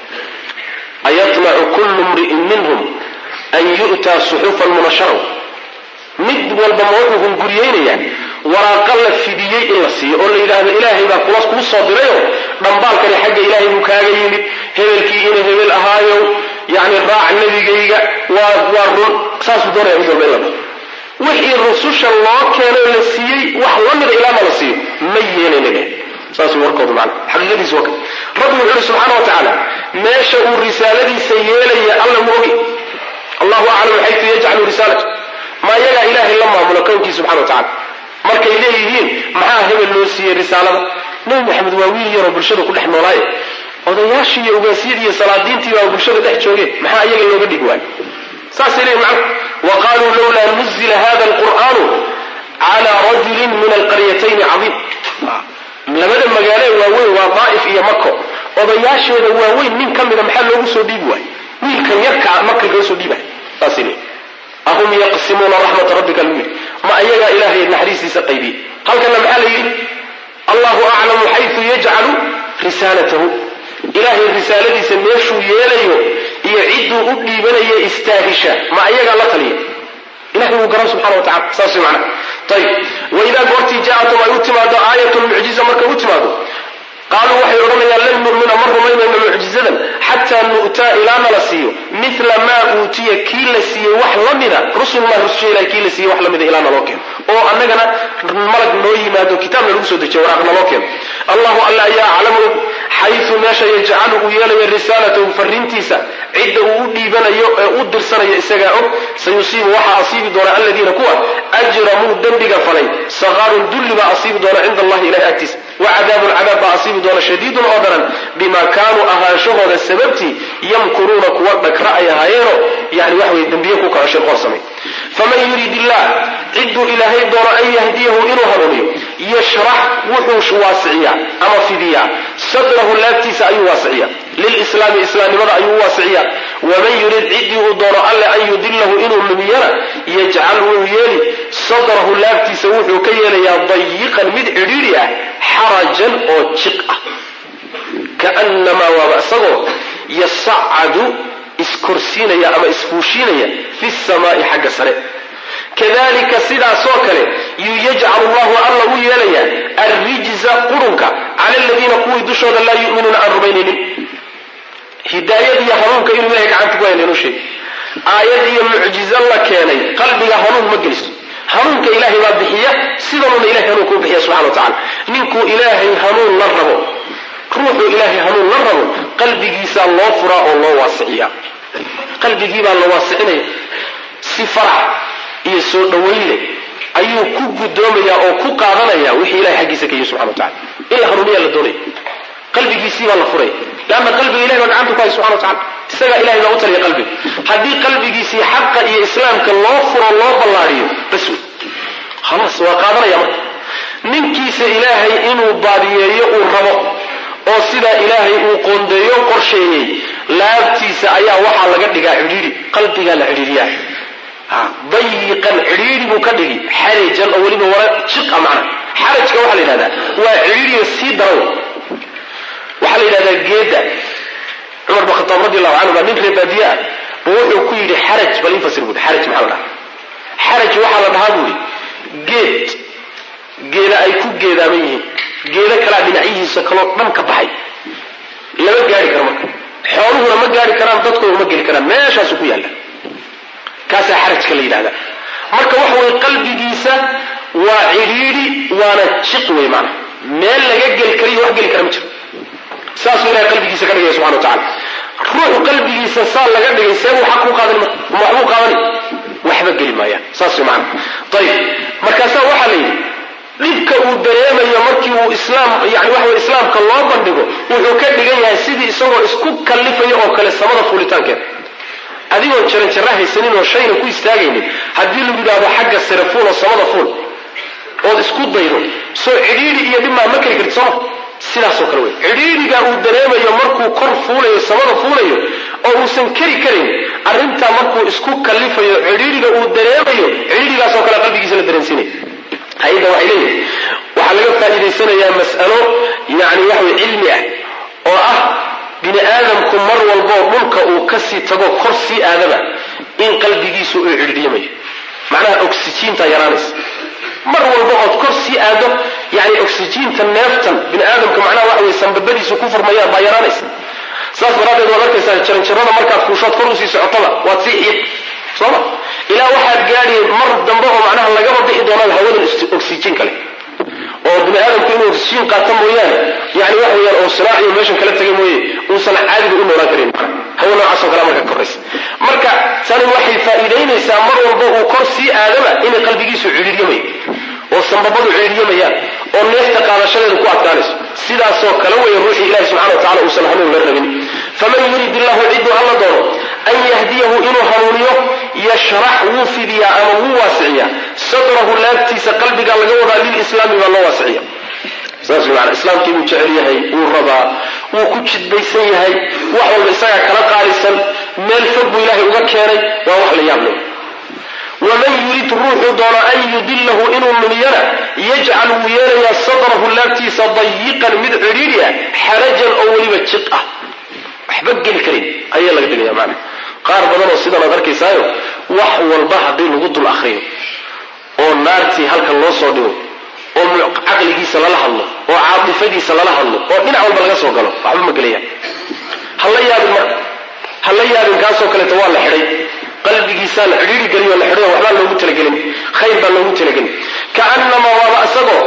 ayatmacu kullu mri'in minhum an yu'taa suxufan munasharaw mid walba ma wuxuu hunguriyeynayaa waraaqa la fidiyey in la siiyo oo la yidhaahdo ilaahay baa kula kuu soo dirayoo dhambaalkani xagga ilaahay buu kaaga yimid hebelkii ina hebel ahaayow yacni raac nebigayga waa waa run saasuu doonaya mid walba in la dhaho wixii rususha loo keenoo la siiyey wax la mida ilaama la siiyo ma yeelayna leh saasuu warkoodu macana xaqiiqadiisu waa ka rabbi wuxuu yihi subxaana wa tacaala meesha uu risaaladiisa yeelaya alla mu ogi allahu aclamu xaytu yajcalu risaalatu ma iyagaa ilaahay la maamulo kownkii subxana wa tacala markay leeyihiin maxaa hebel loo siiyey risaalada nebi maxamed waa wiil yaroo bulshada ku dhex noolaaye odayaashii iyo ugaasiyadii iyo salaadiintii baa bulshada dhex joogeen maxaa iyaga looga dhigi waayo saasay leeyihin macna wa qaluu lawlaa nuzila hada alqur'aanu cala rajulin min alqaryatayni cadiim labada magaalo waaweyn waa daa'if iyo mako odayaasheeda waaweyn nin ka mida maxaa loogu soo dhiibi waayo wiilkan yarkaa marka laga soo dhiibay saasay leeyihin ahum yaqsimuuna raxmata rabbika lagu yidhi ma ayagaa ilaahay naxariistiisa qaybiyey halkana maxaa la yidhi allahu aclamu xayu yajcalu risaalatahu ilaahay risaaladiisa meeshuu yeelayo iyo cidduu u dhiibanayo istaahisha ma ayagaa la taliya ilahay wuu garan subxana wa tacala saas way macnaha ayib waidaa goortii jaatum ay u timaado aayatun mucjiza markay u timaado qaaluu waxay odhanayaan lan nu'mina ma rumaynayno mucjizadan xataa nu'taa ilaa nala siiyo mila maa uutiya kii la siiyey wax la mida rusulullah rususha ilahay kii la siiyey wax la mida ilaa naloo keeno oo annagana malag noo yimaado kitaabna lagu soo dejiyo waraaq naloo keeno allahu alla ayaa aclamu og xayu meesha yajcalu uu yeelayo risaalatahu farrintiisa cidda uu u dhiibanayo ee u dirsanayo isagaa og sayusiibu waxaa asiibi doona aladiina kuwa ajramuu dembiga falay sakaarun dulli baa asiibi doona cinda allahi ilahay agtiisa wa cadaabun cadaab baa asiibi doona shadiidun oo daran bimaa kaanuu ahaanshahooda sababtii yamkuruuna kuwa dhagra ay ahaayeeno yani waxa weye dembiye ku kaco shirqoor samay faman yurid illah cidduu ilaahay doono an yahdiyahu inuu hanuuniyo yashrax wuxuu waasiciyaa ama fidiyaa sadrahu laabtiisa ayuu waasiciyaa lilislaami islaamnimada ayuu waasiciyaa waman yurid ciddii uu doono alle an yudilahu inuu lumiyana yajcal wuu yeeli sadrahu laabtiisa wuxuu ka yeelayaa dayiqan mid cidhiidhi ah xarajan oo jiq ah kaanamaa waaba isagoo yasacadu iskorsiinaya ama isfuushiinaya fi samaai xagga sare kadalika sidaasoo kale yuu yajcalu llahu alla u yeelayaa arrijza qurunka cala aladiina kuwii dushooda laa yuminuuna aan rumaynaynin hidaayad iyo hanuunka inuu ilahay gacanta ku hayna inuu sheeg aayad iyo mucjizo la keenay qalbiga hanuun ma geliso hanuunka ilaahay baa bixiya sidanuuna ilahay hanuunka u bixiya subxana wa tacala ninkuu ilaahay hanuun la rabo ruuxuu ilaahay hanuun la rabo qalbigiisaa loo furaa oo loo waasiciyaa qalbigiibaa la waasicinaya si farax iyo soo dhawayn leh ayuu ku guddoomayaa oo ku qaadanaya wixii ilahay xaggiisa ka yihi subxana wa tacala in la hanuuniyaa la doonaya qalbigiisii baa la furaya leanna qalbiga ilahay baa gacanta ku haya subxana wa tacala isagaa ilahay baa u taliya qalbiga haddii qalbigiisii xaqa iyo islaamka loo furo loo ballaadiyo bas wey khalaas waa qaadanaya marka ninkiisa ilaahay inuu baadiyeeyo uu rabo oo sidaa ilaahay uu qoondeeyo qorsheeyey laabtiisa ayaa waxaa laga dhigaa cidhiidhi qalbigaa la cidhiidhiyaa dayiqan cidhiidhi buu ka dhigi xarajan oo weliba wara jiqa macna xarajka waxaa la yidhahdaa waa cidhiidhiga sii daran waxaa la yidhahdaa geeda cumar bin khataab radi allahu canhu baa nin ree baadiye ah buu wuxuu ku yidhi xaraj bal infasir buui xaraj maxaa la dhahaa xaraj waxaa la dhahaa buuhi geed geeda ay ku geedaaman yihiin geedo kalaa dhinacyihiisa kaloo dhan ka baxay lama gaari karo marka xooluhuna ma gaari karaan dadkuna ma geli karaan meeshaasuu ku yaalla kaasaa xarajka la yidhahda marka waxa weye qalbigiisa waa cidhiidhi waana jiq wey maana meel laga geli kariyo wax geli kara ma jiro saasuu ilahay qalbigiisa ka dhigaya subxana wa tacala ruuxu qalbigiisa saa laga dhigay see buu xaq ku qaadani marka ma waxbuu qaadani waxba geli maayaan saas wey maana ayib markaasaa waxaa la yidhi dhibka uu dareemayo markii uu islaam yani waxa wey islaamka loo bandhigo wuxuu ka dhigan yahay sidii isagoo isku kallifaya oo kale samada fuulitaankeeda adigoon jaranjara haysanin oo shayna ku istaagaynin haddii lagu yidhaahdo xagga sare fuul oo samada fuul ood isku daydo soo cidhiidhi iyo dhibmaa ma keli karti sooma sidaasoo kale wey cidhiidhiga uu dareemayo markuu kor fuulayo samada fuulayo oo uusan keri karayn arrintaa markuu isku kallifayo cidhiidhiga uu dareemayo cidhiidhigaasoo kale qalbigiisa la dareensiinaya hay-adda waxay leeyihin waxaa laga faa'iidaysanayaa mas'alo yani waxa wey cilmi ah oo ah bini aadamku mar walboo dhulka uu kasii tago kor sii aadaba in qalbigiisu uu cidhiidhiyamayo macnaha oxyjiinta yaraanaysa mar walba ood kor sii aado yani oxyjiinta neeftan bini aadamka macnaha waxa wey sanbabadiisu ku furmayaan baa yaraanaysa saas daraaddeed waad arkaysaa jaranjarada markaad fuushood kor usii socotaba waad sii xiiq sooma ilaa waxaad gaadhi mar dambe oo macnaha lagaba bixi doonaan hawadan oxyjiin kale oo bini aadamku inuu oxyjiin qaato mooyaane yani waxa weyaan oo siraaciyo meeshan kala tegay mooye uusan caadiga u noolaan karin hawo noocaasoo kale marka koraysa marka tani waxay faa'iidaynaysaa mar walba uu kor sii aadaba inay qalbigiisu cidhiiryamayo oo sanbabadu cidhiiryamayaan oo neefta qaadashadeedu ku adkaanayso sidaasoo kale weeye ruuxii ilahi subxana wa tacala uusan hanuun la rabin faman yurid illahu cidduu alla doono an yahdiyahu inuu hanuuniyo yashrax wuu fidiyaa ama wuu waasiciyaa sadrahu laabtiisa qalbiga laga wadaa lilislaami baa loo waasiciya saas maana islaamkii buu jecel yahay wuu rabaa wuu ku jidbaysan yahay wax walba isagaa kala qaalisan meel fog buu ilaahay uga keenay waa wax la yaab leh waman yurid ruuxuu doono an yudilahu inuu lumiyana yajcal wuu yeelayaa sadrahu laabtiisa dayiqan mid cidhiidhi ah xarajan oo weliba jiq ah waxba geli karin ayaa laga dhigaya maana qaar badan oo sidan aad arkaysaayo wax walba haddii lagu dul akriyo oo naartii halkan loo soo dhigo oo caqligiisa lala hadlo oo caatifadiisa lala hadlo oo dhinac walba laga soo galo waxba ma gelayaan hala yaabin marka hala yaabin kaasoo kaleeto waa la xidhay qalbigiisaa la cidhiiri geliyo la xidhay waxbaa loogu talagelin khayr baa loogu talagelin kaanamaa waaba isagoo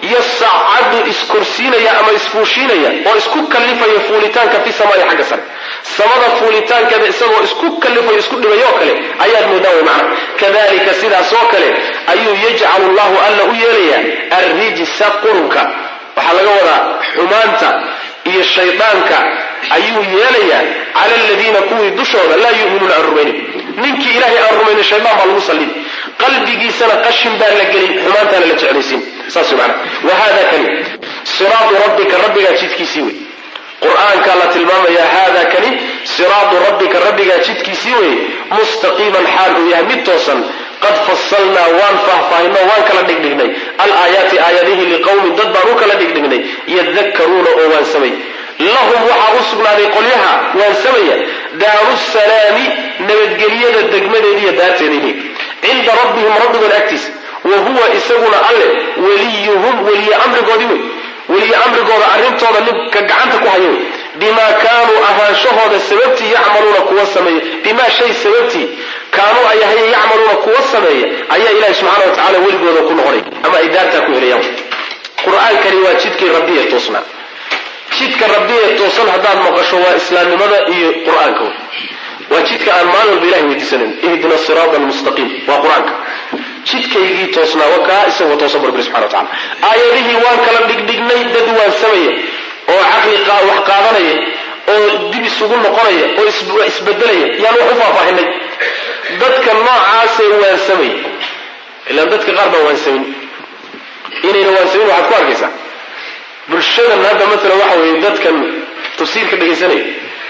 yasacadu iskorsiinaya ama isfuushiinaya oo isku kallifaya fuulitaanka fi samaai xagga sare samada fuulitaankeeda isagoo isku kallifayo isku dhibayoo kale ayaad moodaa way macna kadalika sidaasoo kale ayuu yajcalu llahu alla u yeelayaa arrijsa qurunka waxaa laga wadaa xumaanta iyo shaydaanka ayuu yeelayaa cala aladiina kuwii dushooda laa yu'minuuna aan rumaynin ninkii ilaahay aan rumaynin shaydaan baa lagu sallin qalbigiisana qashin baa la gelin xumaantaana la jeclaysiin saas wey macana wa hada kani siraatu rabbika rabbigaa jidkiisii wey qur-aankaa la tilmaamayaa haada kani siraatu rabbika rabbigaa jidkiisii wey mustaqiiman xaal uu yahay mid toosan qad fasalnaa waan faahfaahinoo waan kala dhigdhignay alaayaati aayadihi liqowmin dad baan u kala dhigdhignay yadakkaruuna oo waansamay lahum waxaa u sugnaaday qolyaha waansamaya daaru salaami nabadgelyada degmadeediiyo daarteedii cinda rabbihim rabbigood agtiisa wa huwa isaguna alle weliyuhum weliye amrigoodii wey weliye amrigooda arrintooda ninka gacanta ku hayo wey bimaa kaanuu ahaanshahooda sababtii yacmaluuna kuwa sameeya bimaa shay sababtii kaanuu ay ahaye yacmaluuna kuwa sameeya ayaa ilahi subxaana wa tacala weligooda ku noqonay ama ay daartaa ku helayaan qur-aankani waa jidkii rabbi ee toosnaa jidka rabbi ee toosan haddaad maqasho waa islaamnimada iyo qur-aanka waa jidka aan maalin walba ilahay weydiisanayn ihdina siraata almustaqiim waa qur-aanka jidkaygii toosnaa wa kaa isagoo toosan barbiri subxana wa tacala aayadihii waan kala dhigdhignay dad waansamaya oo caqli wax qaadanaya oo dib isugu noqonaya oo isbedelaya yaan wax u faahfaahinay dadka noocaasee waansamaya ilaan dadka qaar baa waansamin inayna waansamin waxaad ku arkaysaa bulshadan hadda maalan waxa weeye dadkan tafsiirka dhegaysanaya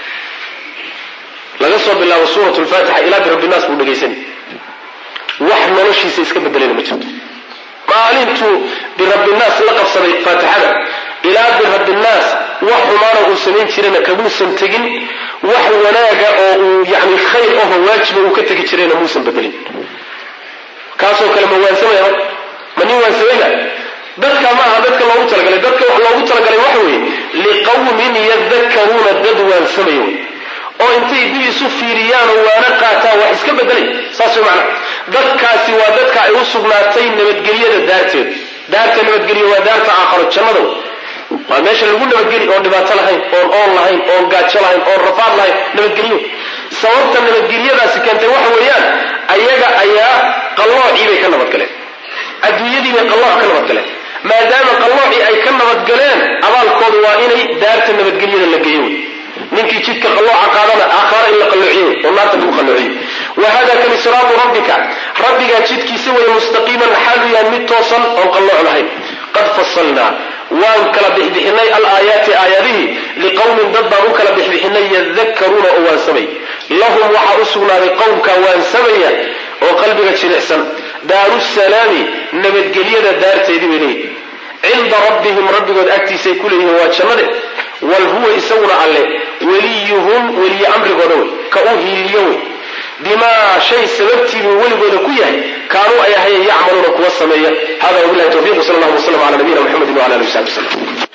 laga soo bilaabo suurat lfaatixa ilaa birabinaas buu dhegaysanay wax noloshiisa iska bedelayna ma jirto maalintuu birabinaas la qabsaday faatixada ilaa birabinaas wax xumaana uu samayn jirana kamuusan tegin wax wanaaga oo uu yani khayr aho waajiba uu ka tegi jirayna muusan bedelin kaasoo kale ma waansamaya ma nin waansamayna dadka ma aha dadka loogu talagalay dadka wax loogu talagalay waxa weeye liqawmin yadakkaruuna dad waansamaya wey oo intay dib isu fiiriyaan oo waana qaataan wax iska bedelay saas way macnaha dadkaasi waa dadka ay u sugnaatay nabadgelyada daarteed daarta nabadgelyo waa daarta aakharo jannada waa meesha lagu nabadgeli oon dhibaato lahayn oon oon lahayn oon gaajo lahayn oon rafaad lahayn nabadgelyo sababta nabadgelyadaasi keentay waxa weeyaan ayaga ayaa qalloocii bay ka nabadgaleen adduunyadii bay qallooc ka nabadgaleen maadaama qalloocii ay ka nabadgaleen abaalkoodu waa inay daarta nabadgelyada la geeyo wey ninkii jidka qallooca qaadana aakhara in la qalloociyo wey oo naarta lagu qalloociyo wa hada kani siraatu rabbika rabbigaa jidkiisa weye mustaqiiman xaalu yahay mid toosan oon qallooc lahayn qad fasalnaa waan kala bixbixinay alaayaati aayadihii liqowmin dad baan u kala bixbixinay yadakkaruuna oo waansamay lahum waxaa u sugnaaday qowmka waansamaya oo qalbiga jilicsan daaru salaami nabadgelyada daarteedii bay leeyihin cinda rabbihim rabbigood agtiisay ku leeyihiin waa jannade wal huwa isaguna alle weliyuhum weliye amrigooda wey ka u hiiliyo wey bimaa shay sababtiibuu weligooda ku yahay kaanuu ay ahayen yacmaluuna kuwa sameeya hada wabilahi tawfiq sal allah waslam ala nabiyina mxamedi wala alihi wasabi wslm